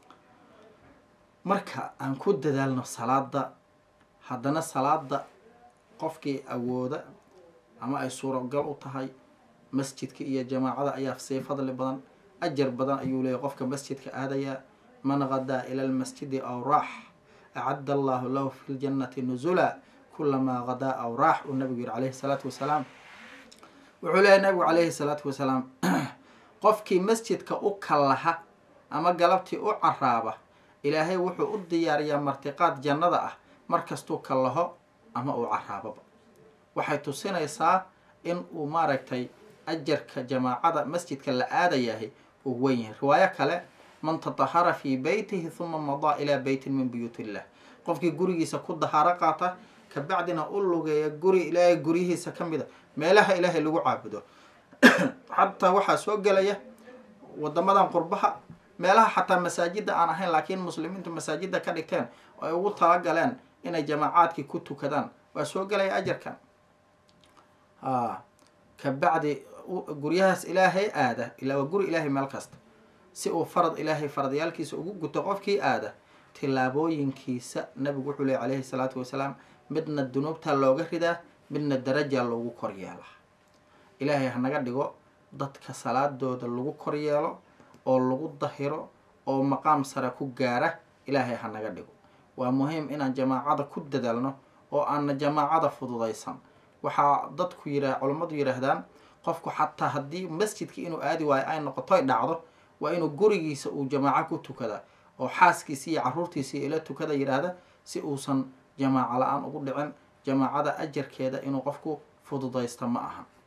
marka aan ku dadaalno salaada haddana salaada qofkii awooda ama ay suuragal u tahay masjidka iyo jamaacada ayaa sii fadli badan ajar badan ayuu leeyahy qofka masjidka aadaya man gadaa ila lmasjidi aw raax acadda allahu lahu fi ljannati nuzula kulamaa gadaa aw raax uu nabigu yihi calayhi salaatu wasalaam wuxuu leeyahy nabigu calayhi salaatu wasalaam qofkii masjidka u kallaha ama galabtii u caraaba ilaahay wuxuu u diyaariyaa martiqaad jannada ah markastuu kallaho ama uu caraababa waxay tusinaysaa in uu maaragtay ajarka jamaacada masjidka la aadayahay uu weyn yahay riwaayo kale man tatahara fii beytihi huma madaa ilaa beytin min buyuut illah qofkii gurigiisa ku dahaaro qaata kabacdina u lugeeya guri ilaahay guryihiisa ka mida meelaha ilaahay lagu caabudo xataa waxaa soo gelaya wadamadan qurbaha meelaha xataa masaajida aan ahayn laakiin muslimiintu masaajida ka dhigteen oo ay ugu talagaleen inay jamaacaadkii ku tukadaan waa soo gelaya ajarkan a kabacdi guryahaas ilaahay aada ilaa waa guri ilaahay meel kasta si uu farad ilaahay faradyaalkiisa ugu guto qofkii aada tillaabooyinkiisa nabigu wuxuu leey calayhi salaatu wasalaam midna dunuubta looga ridaa midna daraja loogu koryeelaa ilaahay hanaga dhigo dadka salaadooda lagu koryeelo oo lagu dahiro oo maqaam sare ku gaara ilaahay hanaga dhigo waa muhiim inaan jamaacada ku dadaalno oo aana jamaacada fududaysan waxaa dadku yira culammadu yidhaahdaan qofku xataa haddii masjidka inuu aadi waayo ay noqotoy dhacdo waa inuu gurigiisa uu jamaaco ku tukada oo xaaskiisi iyo caruurtiisii ila tukada yidhaahda si uusan jamaaco la-aan ugu dhicin jamaacada ajarkeeda inuu qofku fududaysta ma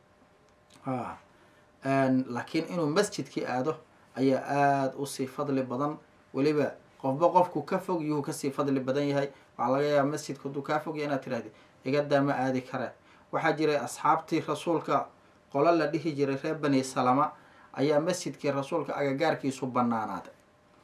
aha laakiin inuu masjidkii aado ayaa aada usii fadli badan weliba qofba qofku ka fog yuhu kasii fadli badan yahay waxaa laga yaaba masjidka hadduu kaa fogya inaad tirahdi igadaa ma aadi kare waxaa jiray asxaabtii rasuulka qolo la dhihi jiray reer bani salama ayaa masjidkii rasuulka agagaarkiisu banaanaaday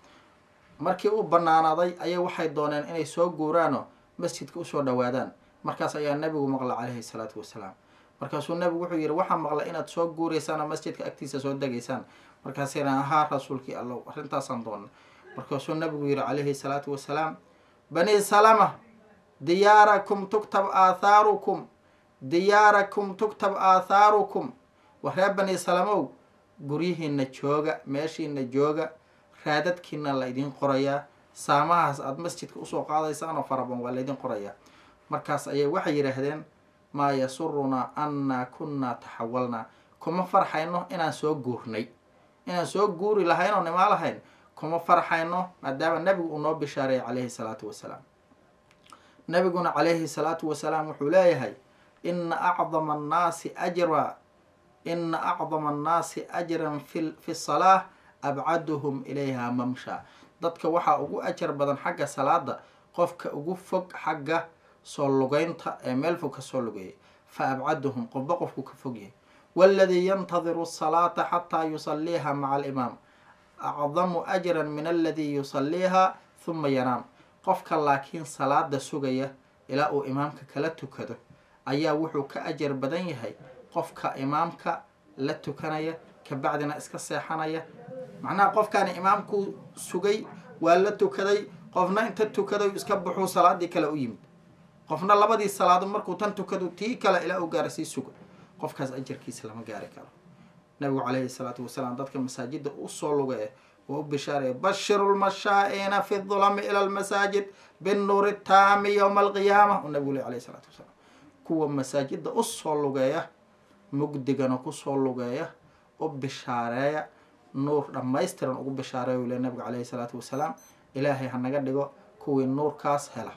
markii uu banaanaaday ayaa waxay dooneen inay soo guuraanoo masjidka usoo dhawaadaan markaas ayaa nabigu maqla calayhi salaatu wasalaam markaasuu nabigu wuxuu yihi waxaa maqla inaad soo guuraysaan oo masjidka agtiisa soo degaysaan markaasina ahaa rasuulkii allow arrintaasaan doona markaasuu nabigu yihi calayhi salaatu wasalaam bani salama diyaarakum tuktab aathaarukum diyaarakum tuktab aathaarukum wa reer bani salamow guryihiina jooga meeshiina jooga raadadkiina la ydin qorayaa saamahaas aada masjidka usoo qaadaysaan oo faraban waa laydin qorayaa markaas ayay waxay yidhaahdeen maa yasurunaa annaa kunnaa taxawalnaa kuma farxayno inaan soo guurnay inaan soo guuri lahayn oo nimaa lahayn kuma farxayno maadaama nabigu uu noo bishaareeyay calayhi salaatu wasalaam nabiguna calayhi salaatu wasalaam wuxuu leeyahay ina acdama annaasi ajra ina acdama annaasi ajran fi fi salaa abcaduhum ilayha mamsha dadka waxaa ugu ajar badan xagga salaada qofka ugu fog xagga soo lugeynta ee meel fog ka soo lugeeyay fa abcaduhum qofba qofku ka fog yahay waladii yantadiru asalaata xataa yusaliiha maca alimaam acdamu ajran min aladii yusaliiha huma yanaam qofka laakiin salaada sugaya ilaa uu imaamka kala tukado ayaa wuxuu ka ajar badan yahay qofka imaamka la tukanaya kabacdina iska seexanaya macnaha qofkaani imaamkuu sugay waa la tukaday qofna inta tukaday iska baxuu salaadii kale u yimid qofna labadii salaado markuu tan tukado tii kale ilaa uu gaara sii suga qofkaas ajarkiisa lama gaari karo nabigu calayhi salaatu wasalaam dadka masaajida usoo lugee waa u bishaaraya bashiru lmashaa-ina fi dulami ila lmasaajid binnuuri taami yowma alqiyaama uu nabigu le alayhi salaatu wasalaam kuwa masaajida usoo lugeeya mugdigana kusoo lugeeya u bishaareeya nuur dhammaystiran ugu bishaareeya le nabigu calayhi salaatu wasalaam ilaahay hanaga dhigo kuwii nuurkaas hela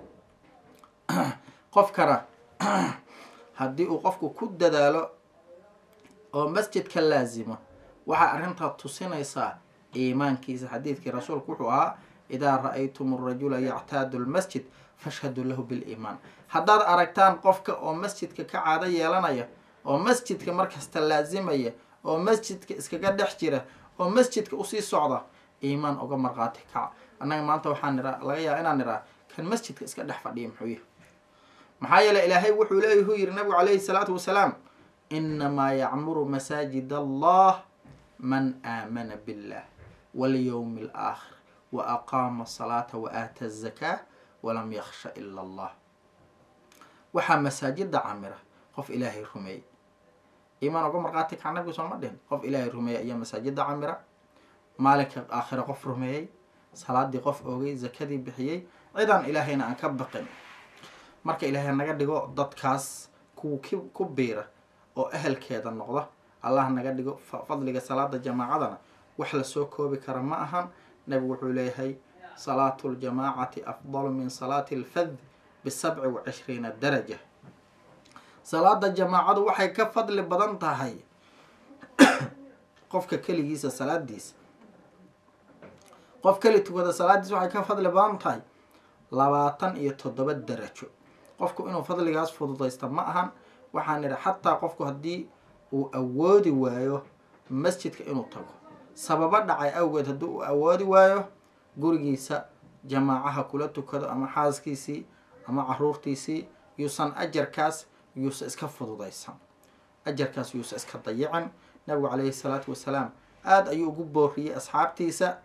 qofkana haddii uu qofku ku dadaalo oo masjidka laasimo waxaa arrintaa tusinaysaa iimaankiisa xadiidkii rasuulku wuxuu ahaa idaa ra-aytum arajula yactaadu lmasjid fashhaduu lahu biliimaan haddaad aragtaan qofka oo masjidka ka caado yeelanaya oo masjidka markasta laasimaya oo masjidka iskaga dhex jira oo masjidka usii socda iimaan uga marqaati kaca annaga maanta waxaan niraa laga yaaba inaan niraa kan masjidka iska dhex fadhiya muxuu yahay maxaa yeele ilaahay wuxuu leeyah u yihi nabigu calayhi salaatu wasalaam inamaa yacmuru masaajid allah man aamana billah walyowmi alaakhir wa aqaama asalaata wa aata azakaa walam yakhsha ila allah waxaa masaajida camira qof ilaahay rumeeyey iimaan uga marqaati kaca nabigu sooma dhihin qof ilaahay rumeeyey ayaa masaajida camira maalinka aakhira qof rumeeyey salaadii qof oogay zakadii bixiyey cidaan ilaahayna aan ka baqin marka ilaahay naga dhigo dadkaas kuwa k ku biira oo ehelkeeda noqda allah naga dhigo fadliga salaada jamaacadana wax lasoo koobi kara ma ahan nabigu wuxuu leeyahay salaatu ljamaacati afdalu min salaati alfad bisabci wa cishriina daraja salaada jamaacadu waxay ka fadli badan tahay qofka keligiisa salaadiisa qof keli tukada salaadiisa waxay ka fadli badan tahay labaatan iyo toddoba darajo qofku inuu fadligaas fududaysta ma ahan waxaan idhi xataa qofku haddii uu awoodi waayo masjidka inuu tago sababo dhacay awgeed haddii uu awoodi waayo gurigiisa jamaacaha kula tukado ama xaaskiisii ama caruurtiisii yuusan ajarkaas yuusan iska fududaysan ajarkaas yuusa iska dayicin nabigu calayhi salaatu wasalaam aada ayuu ugu booriyey asxaabtiisa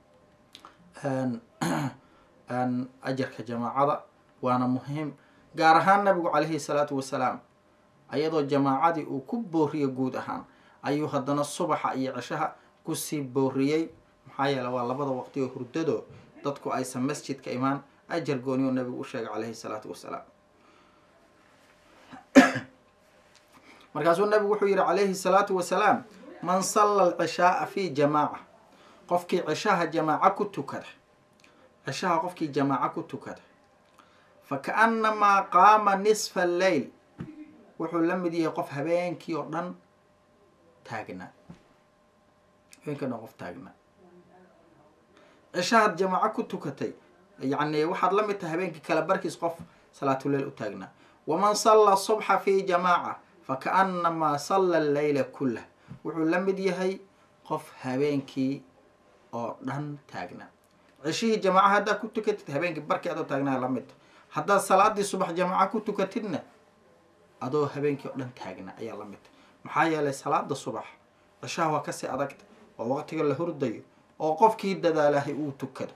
ajarka jamaacada waana muhiim gaar ahaan nabigu calayhi salaatu wasalaam ayadoo jamaacadii uu ku booriyo guud ahaan ayuu haddana subaxa iyo cishaha kusii booriyey maxaa yeele waa labada waqti oo hurdado dadku aysan masjidka imaan ajar gooni oo nabigu u sheegay calayhi salaatu wasalaam markaasuu nabigu wuxuu yihi calayhi salaatu wasalaam man salla alcishaaa fi jamaaca qofkii cishaha jamaaca ku tukada cishaha qofkii jamaaca ku tukada fa kaannamaa qaama nisfa alleyl wuxuu la mid yahay qof habeenkii oo dhan taagnaa habeenkii o dhan qof taagnaa cishahaad jamaaco ku tukatay yacni waxaad la mid tahay habeenkii kala barkiis qof salaatuleyl u taagnaa waman salla subxa fi jamaaca fa kaannamaa salla alleyla kullah wuxuu la mid yahay qof habeenkii oo dhan taagnaa cishihii jamaaca haddaad ku tukatid habeenkii barkii adoo taagnaa la mid haddaad salaadii subax jamaaca ku tukatidna adoo habeenkii oo dhan taagnaa ayaa la mid maxaa yeelay salaada subax cishaha waa kasii adagta oo waqtiga la hurdayo oo qofkii dadaalahay uu tukado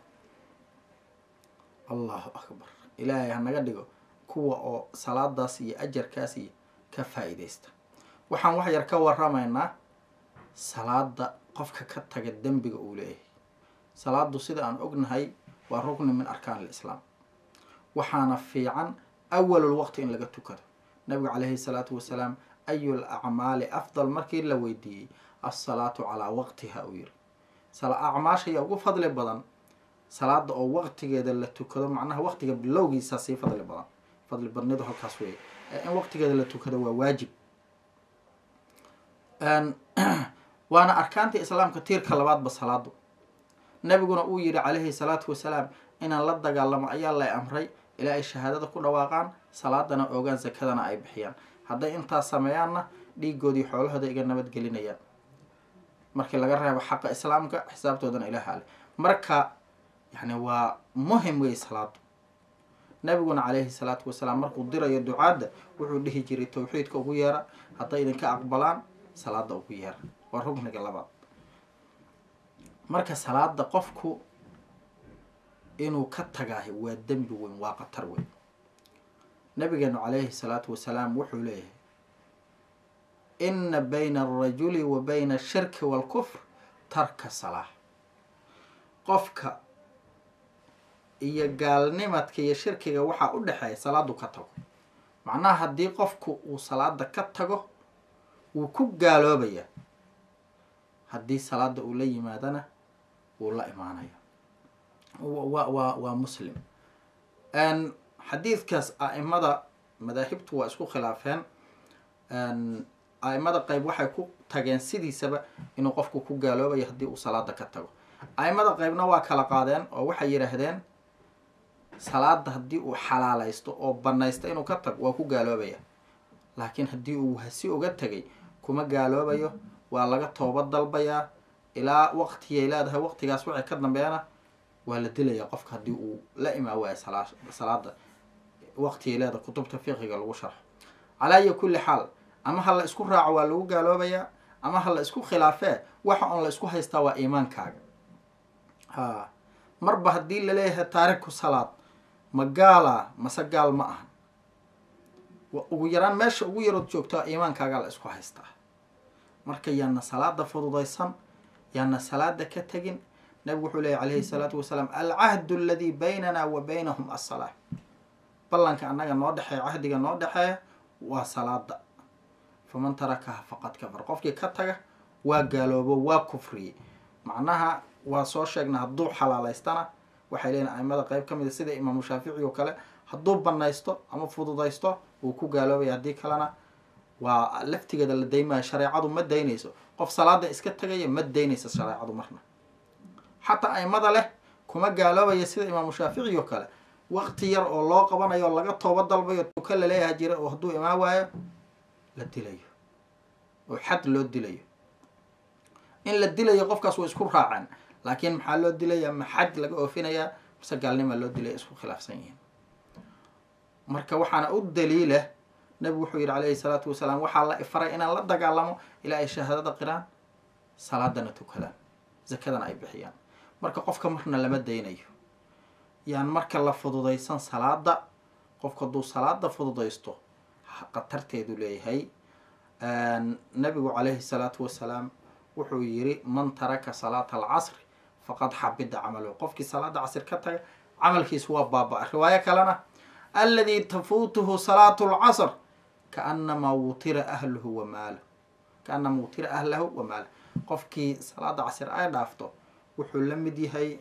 allahu akbar ilaahay hanaga dhigo kuwa oo salaadaas iyo ajarkaas iyo ka faa-iideysta waxaan wax yar ka waramaynaa salaada qofka ka taga dembiga uu leeyahay salaadu sida aan ognahay waa rugni min arkaan alislaam waxaana fiican awalul waqti in laga tukado nabigu calayhi salaatu wasalaam ayul acmaali afdal markii la weydiiyey alsalaatu calaa waqtiha uu yiri acmaashaya ugu fadli badan salaada oo waqtigeeda la tukado macnaha waqtiga bilowgiisa sii fadli badan fadli badnidu halkaas weeye in waqtigeeda la tukado waa waajib waana arkaantii islaamka tiirka labaadba salaadu nabiguna uu yihi calayhi salaatu wasalaam inaan la dagaalamo ayaa lay amray ilaa ay shahaadada ku dhawaaqaan salaadana oogaan sakadana ay bixiyaan hadday intaas sameeyaanna dhiigoodii xoolahooda iga nabadgelinayaan markii laga reebo xaqa islaamka xisaabtoodana ilaha ale marka yani waa muhim wey salaadu nabiguna calayhi salaatu wasalaam markuu dirayo ducaadda wuxuu dhihi jiray tawxiidka ugu yeera hadday idinka aqbalaan salaada ugu yeera waa rugniga labaad marka salaada qofku inuu ka tagaahay waa dembi weyn waa qatar weyn nabigeenu calayhi salaatu wasalaam wuxuu leeyahay ina bayna alrajuli wa bayna ashirki waalkufr tarka salaa qofka iyo gaalnimadka iyo shirkiga waxaa u dhexeeya salaadu ka tago macnaha haddii qofku uu salaada ka tago wuu ku gaaloobaya haddii salaada uu la yimaadana wuu la imaanaya wa waa waa muslim xadiidkaas a-imada madaahibtu waa isku khilaafeen a-imada qeyb waxay ku tageen sidiisaba inuu qofku ku gaaloobayo haddii uu salaada ka tago a-imada qeybna waa kala qaadeen oo waxay yidhaahdeen salaada haddii uu xalaalaysto oo banaysto inuu ka tago waa ku gaaloobaya laakiin haddii uu hasi uga tegay kuma gaaloobayo waa laga toobad dalbayaa ilaa waqtigay leedahay waqtigaas waxay ka dambeeyana waa la dilayaa qofka haddii uu la imaan waayo sala salaada waqtigay leedahay kutubta fiqiga lagu sharxo calaa iyo kulli xaal ama ha la isku raaco waa lagu gaaloobayaa ama ha la isku khilaafee waxa oon la isku haystaa waa iimaankaaga ha marba haddii laleeyahay taariku salaad ma gaala mase gaal ma aha ugu yaraan meesha ugu yarood joogtaa iimaankaagaa la isku haystaa marka yaana salaada fududaysan yaana salaada ka tegin nabigu wuxuu leeyay calayhi salaatu wasalaam alcahdu aladii baynana wa baynahum assalaa ballanka annaga noo dhexeeya cahdiga noo dhexeeya waa salaada faman tarakaha faqad kafar qofkii ka taga waa gaaloobo waa kufriyey macnaha waa soo sheegna hadduu xalaalaystana waxay leeyihin aimada qeyb ka mid a sida imaamu shaafici oo kale hadduu banaysto ama fududaysto wuu ku gaaloobaya haddii kalena waa laftigeeda la daymaya shareecadu ma daynayso qof salaada iska tegaya ma daynaysa shareecadu marna xataa aimada leh kuma gaaloobaya sida imaamu shaafici oo kale waqti yar oo loo qabanayo laga tooba dalbayo tuka laleeyaha jira oo hadduu imaan waayo la dilayo oo xad loo dilayo in la dilayo qofkaas way isku raaceen laakiin maxaa loo dilaya ma xad laga oofinayaa mise gaalnimaa loo dilaya isku khilaafsan yihiin marka waxaana u daliila nebigu wuxuu yidhi calayhi salaatu wasalaam waxaa la ifaray inaan la dagaalamo ilaa ay shahaadada qiraan salaadana tukadaan zakadana ay bixiyaan marka qofka marna lama daynayo yaan marka la fududaysan salaada qofka hadduu salaada fududaysto khatarteedu leeyahay nabigu calayhi salaatu wasalaam wuxuu yiri man taraka salaata alcasri faqad xabida camaluhu qofkii salaada casr ka taga camalkiisu waa baaba-a riwaayo kalena alladii tafuutuhu salaatu lcasr kaanamaa wutira ahluhu wa maalahu kaanamaa wutira ahlahu wa maalahu qofkii salaada casr ay dhaafto wuxuu la mid yahay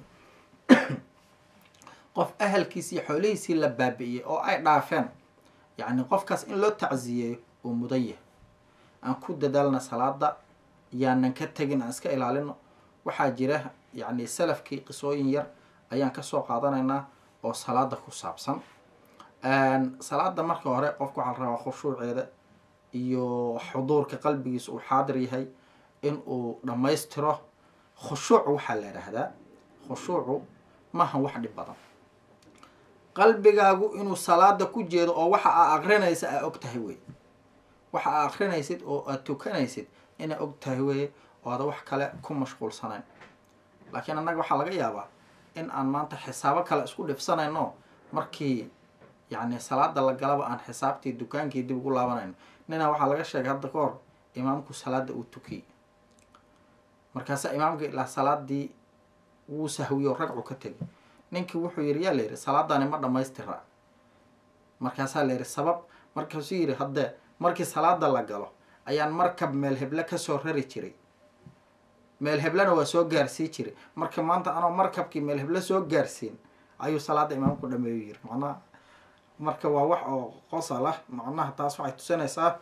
qof ahalkiisii xoolihiisii la baabi'iyey oo ay dhaafeen yacni qofkaas in loo tacsiyeeyo uu mudan yahay aan ku dadaalna salaada yaanan ka tegin aan iska ilaalino waxaa jira yacni salafkii qisooyin yar ayaan kasoo qaadanaynaa oo salaada ku saabsan salaada marka hore qofka waxaa la rabaa khushuuceeda iyo xuduurka qalbigiisa uu xaadir yahay in uu dhammaystiro khushuuc waxaa la idhaahdaa khushuucu maaha wax dhib badan qalbigaagu inuu salaada ku jeedo oo waxa aa aqrinaysa aa og tahay wey waxa aa aqrinaysid oo aad tukanaysid inaa og tahay weye oo ada wax kale ku mashquulsanayn laakiin annaga waxaa laga yaabaa in aan maanta xisaabo kale isku dhibsanayno markii yacni salaada la galaba aan xisaabtii dukaankii dib ugu laabanayno ninaa waxaa laga sheegay hadda ka hor imaamku salaada uu tukiyey markaasaa imaamka ilaa salaadii wuu sahwiyo ragcu ka tegay ninkii wuxuu yidhi yaa la yidhi salaadani ma dhammaystira markaasaa la yidhi sabab markaasuu yidhi haddee markii salaada la galo ayaan markab meel heble kasoo rari jiray meel heblena waa soo gaarsii jiray marka maanta anoo markabkii meel heble soo gaarsiin ayuu salaada imaamku dhameeyu yiri macnaha marka waa wax oo qosol ah macnaha taas waxay tusinaysaa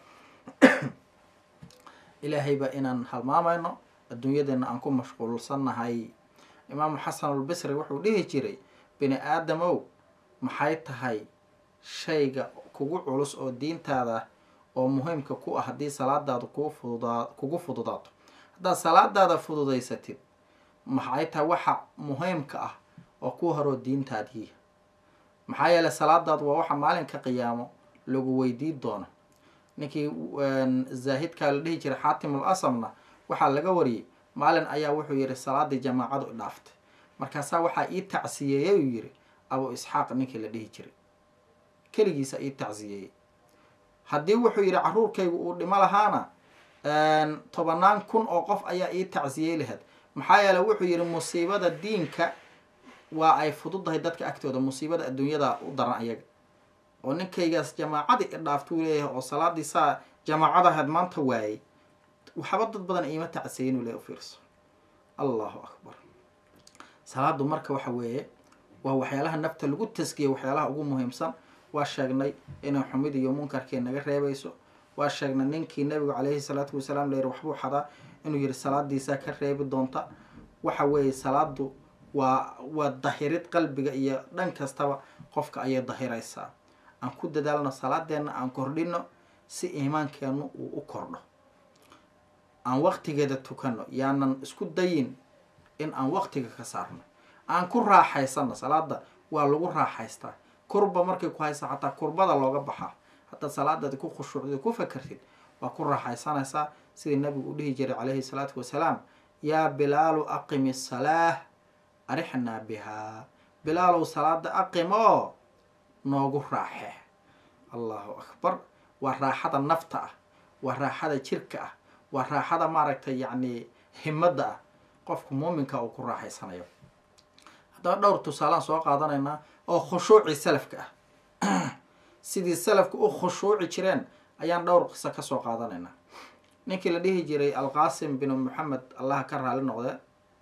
ilaahayba inaan halmaamayno adduunyadeena aan ku mashquulsannahay imaamu xasanulbisri wuxuu dhihi jiray bini aadamow maxay tahay shayga kugu culus oo diintaada oo muhiimka ku ah haddii salaadaadu kuu fududaa kugu fududaato haddaad salaadaada fududaysatid maxay tahay waxa muhiimka ah oo ku horoo diintaadii maxaa yeeley salaadaadu waa waxa maalinka qiyaamo lagu weydii doono ninkii zaahidkaa la dhihi jiray xaatimul asamna waxaa laga wariyey maalin ayaa wuxuu yihi salaadii jamaacadu i dhaaftay markaasaa waxaa ii tacsiyeeyey uu yihi abu isxaaq ninkii la dhihi jiray keligiisa ii tacsiyeeyey haddii wuxuu yihi caruurkaygu uu dhimo lahaana tobanaan kun oo qof ayaa ii tacsiyey lahayd maxaa yeele wuxuu yihi musiibada diinka waa ay fududahay dadka agtooda musiibada adduunyada u daran ayaga oo ninkaygaas jamaacadii i dhaaftuu leeyahay oo salaadii saa jamaacadahaad maanta waayey waxba dad badan iima tacsiyeyn uu leeyahy ufiirso allahu akbar salaadu marka waxa weeye waa waxyaalaha nafta lagu taskiya waxyaalaha ugu muhiimsan waa sheegnay inay xumid iyo munkarkii naga reebayso waa sheegnay ninkii nabigu calayhi salaatu wasalaam la yihi waxbuu xadaa inuu yihi salaadiisaa ka reebi doonta waxa weeye salaadu waa waa dahirid qalbiga iyo dhan kastaba qofka ayay dahiraysaa aan ku dadaalno salaadeenna aan kordhino si iimaankeenu uu u kordho aan waqtigeeda tukano yaanan isku dayin in aan waqtiga ka saarno aan ku raaxaysano salaada waa lagu raaxaystaa kurba markay ku haysa xataa kurbada looga baxaa haddaad salaadaadi ku khushuucdid ku fakertid waa ku raaxaysanaysaa sidii nabigu u dhihi jiray calayhi salaatu wasalaam yaa bilaalu aqimi salaah arixnaa bihaa bilaalow salaada aqim oo noogu raaxe allahu akbar waa raaxada nafta ah waa raaxada jirka ah waa raaxada maaragtay yacni himadda ah qofku muuminka uu ku raaxaysanayo haddaba dhowr tusaalaan soo qaadanaynaa oo khushuuci salafka ah sidii salafka u khushuuci jireen ayaan dhowr qiso kasoo qaadanaynaa ninkii la dhihi jiray alqaasim binu moxamed allaha ka raali noqde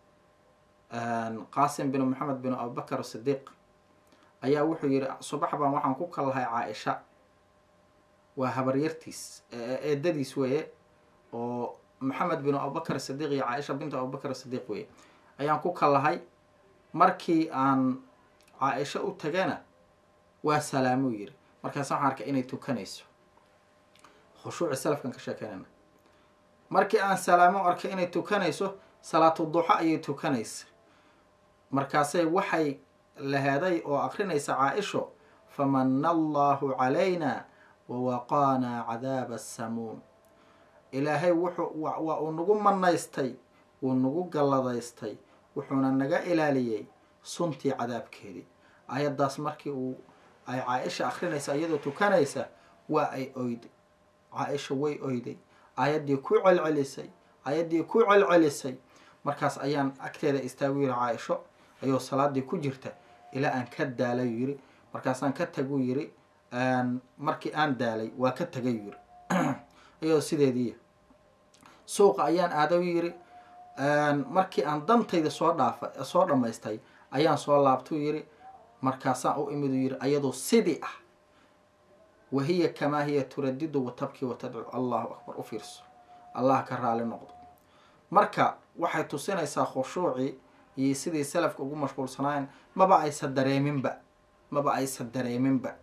qaasim binu moxamed binu abubakar sidiiq ayaa wuxuu yihi subax baan waxaan ku kallahay caa-isha waa habaryartiis eedadiis weeye oo maxamed binu abubakar sidiiq iyo caaisha bintu abubakar sidiiq weeye ayaan ku kallahay markii aan caa-isha u tagana waa salaamuu yiri markaas waxaan arkay inay tukanayso khushuuci salafkan ka sheekeynayna markii aan salaamo arkay inay tukanayso salaatu duxo ayay tukanaysa markaasay waxay laheeday oo akrinaysa caa-isho famana allahu calayna wawaqaanaa cadaaba asamuum ilaahay wuxuu waa uu nagu manaystay wuu nagu galladaystay wuxuuna naga ilaaliyey suntii cadaabkeedii ayaddaas markii uu ay caa-isha akrinaysa iyadoo tukanaysa waa ay oyday caa-isha way oyday ayaddii ku celcelisay ayaddii ku celcelisay markaas ayaan agteeda istaagu yiri caa-isho ayuu salaadii ku jirta ilaa aan ka daalay yiri markaasaan ka tagu yiri markii aan daalay waa ka tagay yiri iyadoo sideediiya suuqa ayaan aadaw yiri markii aan dantayda soo dhaafa soo dhammaystay ayaan soo laabtuu yiri markaasaan u imidu yiri ayadoo sidii ah wahiya kamaa hiya turadidu watabkii watadcu allahu akbar u fiirso allah ka raali noqdo marka waxay tusinaysaa khushuucii iyo sidii salafka ugu mashquulsanaayeen maba aysa dareeminba maba aysa dareeminba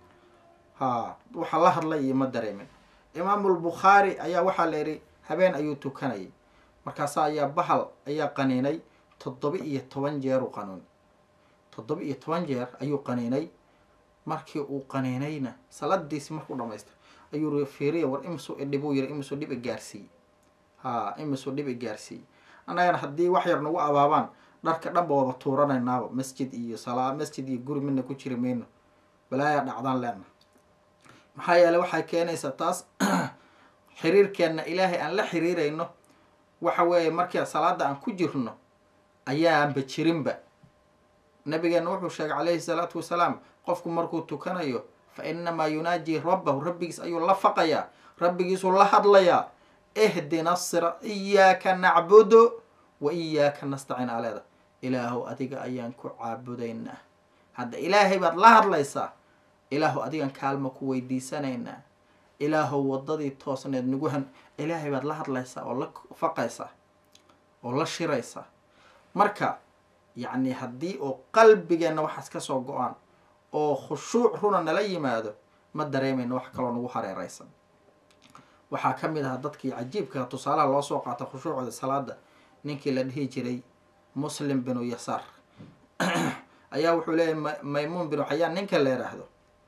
ha waxa la hadlay iyo ma dareemin imaamulbukhaari ayaa waxaa la yidhi habeen ayuu tukanayay markaasa ayaa bahal ayaa qaniinay toddoba iyo toban jeeru qanuun toddoba iyo toban jeer ayuu qaniinay markii uu qaniinayna saladiisi markuu dhamaystay ayuu fiiriya war imisuu idhibuu yiri imisuu dhib i gaarsiiyey ha imisuu dhib i gaarsiiyey annagana haddii wax yar nagu abaabaan dharka dhanba waaba tuuranaynaaba masjid iyo salaa masjid iyo guri midna ku jiri mayno balaayaa dhacdaan leena maxaa yeeley waxay keenaysaa taas xiriirkeenna ilaahay aan la xiriirayno waxa weeye markii salaada aan ku jirno ayaanba jirinba nabigeena wuxuu sheegay calayhi salaatu wasalaam qofku markuu tukanayo fa inamaa yunaaji rabbahu rabbigiis ayuu la faqayaa rabbigiisuu la hadlayaa ihdina sira iyaaka nacbudu wa iyaaka nastaciin aleeda ilaahow adiga ayaan ku caabudaynaa hadda ilaahay baad la hadlaysaa ilaahow adigan kaalma ku weydiisanaynaa ilaahow waddadii toosneed nagu han ilaahay baad la hadlaysaa oo la faqaysaa oo la shiraysaa marka yacni haddii oo qalbigeenna waxaas ka soo go-aan oo khushuuc runa nala yimaado ma dareemayno wax kaloo nagu hareereysan waxaa ka mid ahaa dadkii cajiibka tusaalaha loo soo qaata khushuucooda salaada ninkii la dhihi jiray muslim binu yasaar ayaa wuxuu leeyahy maymuun binu xayaan ninka la yidhaahdo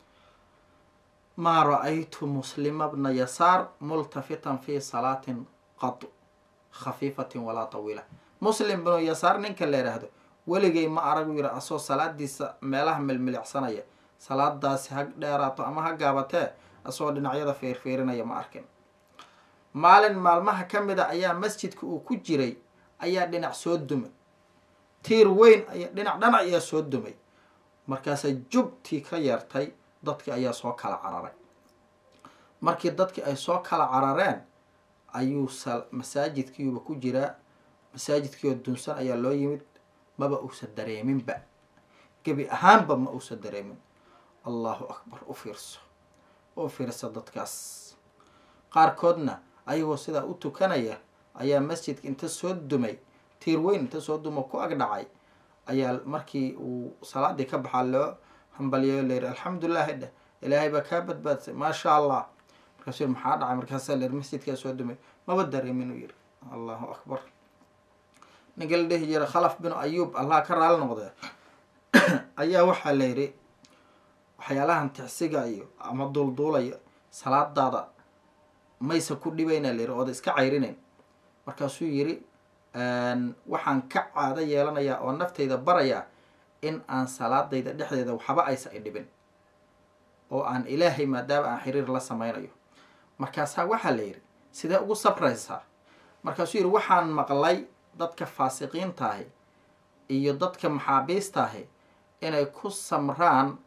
maa ra-aytu muslima bna yasaar multafitan fi salaatin qad khafiifatin walaa tawiila muslim binu yasaar ninka la yidhaahdo weligay ma aragu yiri asoo salaadiisa meelaha milmilicsanaya salaadaasi ha dheeraato ama ha gaabatee asoo dhinacyada feerfeerinaya ma arkin maalin maalmaha ka mid a ayaa masjidka uu ku jiray ayaa dhinac soo dumay tiir weyn aya dhinac dhanac ayaa soo dumay markaasa jubtii ka yeertay dadki ayaa soo kala cararay markii dadki ay soo kala carareen ayuu masaajidkiiuba ku jiraa masaajidkiioo dunsan ayaa loo yimid maba uusa dareeminba gebi ahaanba ma uusa dareemin allahu akbar u fiirso u fiirsa dadkaas qaarkoodna ayagoo sidaa u tukanaya ayaa masjidka inta soo dumay tiir weyn inta soo duma ku ag dhacay ayaa markii uu salaadii ka baxaa loo hambaliyayo layiri alxamdulilahi dheh ilaahay baa kaa badbaadsay maasha allah markaasuu yiri maxaa dhacay markaasaa layiri masjidkaa soo dumay maba dareemin uu yiri allahu akbar ninka la dhihi jira khalaf binu ayuub allah ka raali noqdee ayaa waxaa la yidhi waxyaalahan ticsiga iyo ama duulduulaya salaadaada maysa ku dhibayna la yidhi ooda iska cayrinayn markaasuu yidhi waxaan ka caado yeelanayaa oo naftayda barayaa in aan salaadayda dhexdeeda waxba aysa i dhibin oo aan ilaahay maadaama aan xiriir la sameynayo markaasaa waxaa la yidhi sidee ugu sabraysaa markaasuu yidhi waxaan maqlay dadka faasiqiintaahi iyo dadka maxaabiistaahi inay ku samraan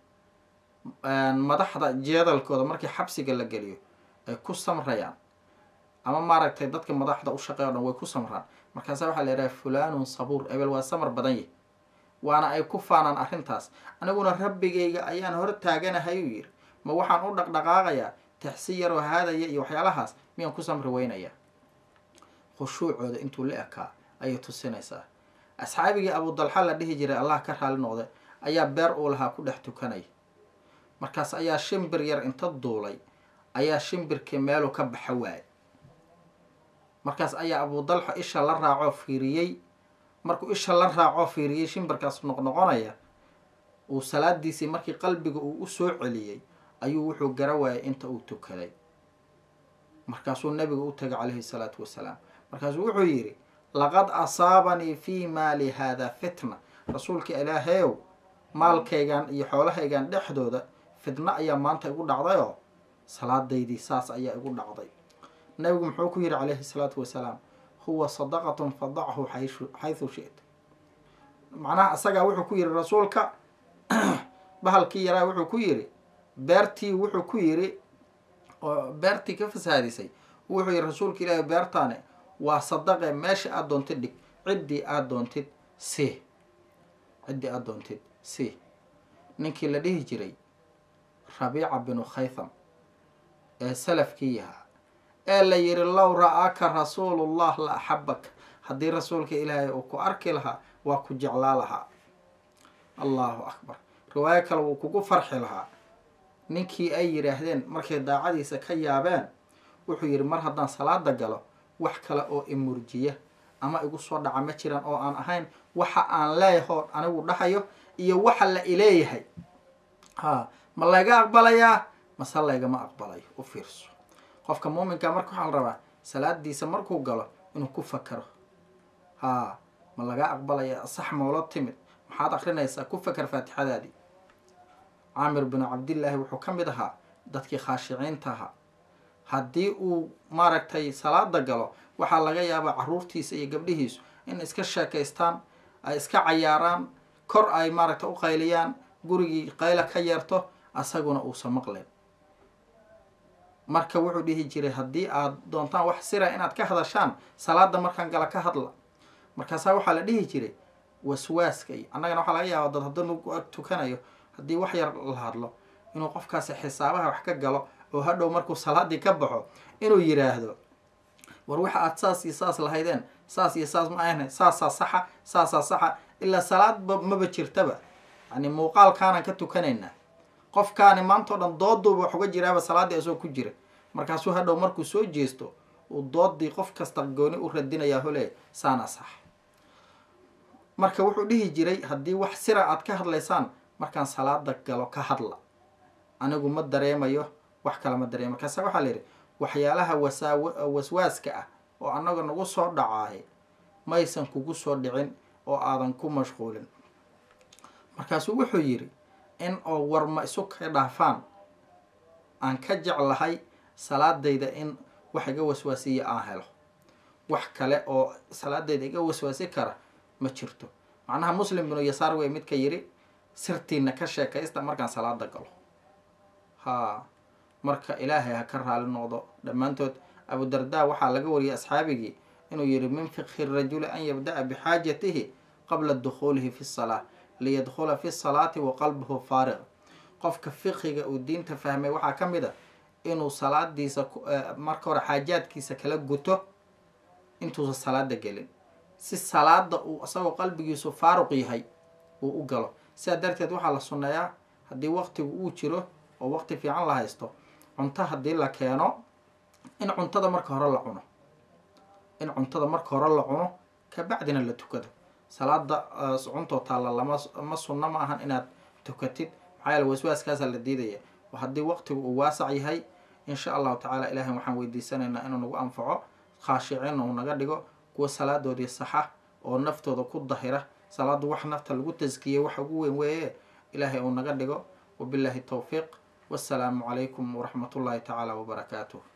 madaxda jeedalkooda markii xabsiga la geliyo ay ku samrayaan ama maaragtay dadka madaxda u shaqeey o dhan way ku samraan markaasa waxaa la yidhaha fulanun sabuur ebel waa samar badan yahy waana ay ku faanaan arrintaas aniguna rabbigayga ayaan hor taaganahay uu yidhi ma waxaan u dhaqdhaqaaqayaa taxsi yaroo haadaya iyo waxyaalahaas miyaan ku samri weynayaa khushuucooda intuu la ekaa ayay tusinaysaa asxaabigii abudalxa la dhihi jiray allah ka raali noqday ayaa beer uu lahaa ku dhex tukanaya markaas ayaa shimbir yar inta duulay ayaa shimbirkii meeluu ka baxa waayay markaas ayaa abudalxa isha la raacoo fiiriyey markuu isha la raacoo fiiriyey shimbirkaas noqnoqonaya uu salaadiisii markii qalbiga uu usoo celiyey ayuu wuxuu gara waayay inta uu tukaday markaasuu nabiga u tagay calayhi salaatu wasalaam markaasuu wuxuu yidhi laqad asaabanii fii maali haada fitna rasuulka ilaahayow maalkaygan iyo xoolahaygan dhexdooda fitno ayaa maanta igu dhacdayoo salaadaydii saas ayaa igu dhacday nabigu muxuu ku yidhi calayhi salaatu wasalaam huwa sadaqatun fadachu xaysu shita macnaha isagaa wuxuu ku yidhi rasuulka bahalkii yaraa wuxuu ku yidhi beertii wuxuu ku yidhi oo beertii ka fasaadisay wuxuu yidhi rasuulka ilaahi beertaane waa sadaqe meesha aada doontid dhig ciddii aada doontid si ciddii aada doontid si ninkii la dhihi jiray rabiica binu khaytham ee salafkii yahaa ee la yidhi low ra-aaka rasuulullah la axabaka haddii rasuulka ilaahay uu ku arki lahaa waa ku jeclaa lahaa allahu akbar riwaayo kale wuu kugu farxi lahaa ninkii ay yidhaahdeen markay daacadiisa ka yaabeen wuxuu yidhi mar haddaan salaada galo wax kale oo imurjiya ama igu soo dhaca ma jiran oo aan ahayn waxa aan leeyahoo anigu dhahayo iyo waxa la ileeyahay ha ma layga aqbalayaa mase laygama aqbalayo u fiirso qofka muuminka marka waxaa la rabaa salaadiisa markuu galo inuu ku fakaro haa ma laga aqbalaya sax mawlo timid maxaad akrinaysaa ku fakar faatixadaadii caamir binu cabdillaahi wuxuu ka mid ahaa dadkii khaashiciinta ahaa haddii uu maaragtay salaada galo waxaa laga yaabaa caruurtiisa iyo gabdhihiisu in iska sheekaystaan ay iska cayaaraan kor ay maaragtay u qayliyaan gurigii qayla ka yeerto asaguna uusan maqlayn marka wuxuu dhihi jiray haddii aad doontaan wax sira inaad ka hadashaan salaada markaan gala ka hadla markaasaa waxaa la dhihi jiray waswaaska iyo annagana waxaa laga yaaba dad haddii lagu ag tukanayo haddii wax yar la hadlo inuu qofkaasi xisaabaha wax ka galo oo hadhow markuu salaadii ka baxo inuu yiraahdo war waxa aad saas iyo saas lahaydeen saas iyo saas ma ahna saasaa saxa saasaa saxa ilaa salaadba maba jirtaba yani muuqaalkaanaan ka tukanaynaa qofkaani maanta o dhan dooduuba wax uga jiraaba salaaddii asagoo ku jira markaasuu hadhow markuu soo jeesto uu doodii qof kasta gooni u radinayaa hole saana sax marka wuxuu dhihi jiray haddii wax sira aad ka hadlaysaan markaan salaada galo ka hadla anigu ma dareemayo wax kale ma dareema markaasa waxaa la yidhi waxyaalaha wasaaw waswaaska ah oo annaga nagu soo dhacaaye maysan kugu soo dhicin oo aadan ku mashquulin markaasuu wuxuu yidhi in oo warma isu ka dhaafaan aan ka jeclahay salaadayda in wax iga waswaasiya aan helo wax kale oo salaadayda iga waswaasi kara ma jirto macnaha muslim binu yasaar wey midka yidhi sirtiina ka sheekaysta markaan salaada galo haa marka ilaahay ha ka raali noqdo dhammaantood abudarda waxaa laga wariyay asxaabigii inuu yihi min fiqhi rajuli an yabda'a bixaajatihi qabla dukhuulihi fi salaa liyadkhula fi salaati wa qalbuhu faariq qofka fiqiga uu diinta fahmay waxaa ka mid a inuu salaadiisa marka hore xaajaadkiisa kala guto intuusan salaada gelin si salaada uu isagoo qalbigiisu faaruq yahay uu u galo sidaa darteed waxaa la sunneeyaa haddii waqtigu uu jiro oo waqti fiican la haysto cunto haddii la keeno in cuntada marka hore la cuno in cuntada marka hore la cuno kabacdina la tukado salaada cuntoo taalla lama ma sunno ma ahan inaad tukatid maxaa yaele waswaaskaasaa la diidaya haddii waqtigu uu waasac yahay insha allahu tacaala ilaahay waxaan weydiisanaynaa inuu nagu anfaco khaashiciin uu naga dhigo kuwa salaadoodii saxa oo naftooda ku dahira salaadu wax nafta lagu taskiyey waxa ugu weyn weeye ilaahay uu naga dhigo wabillahi towfiiq wassalaamu calaykum waraxmat ullaahi tacaala wabarakaatuh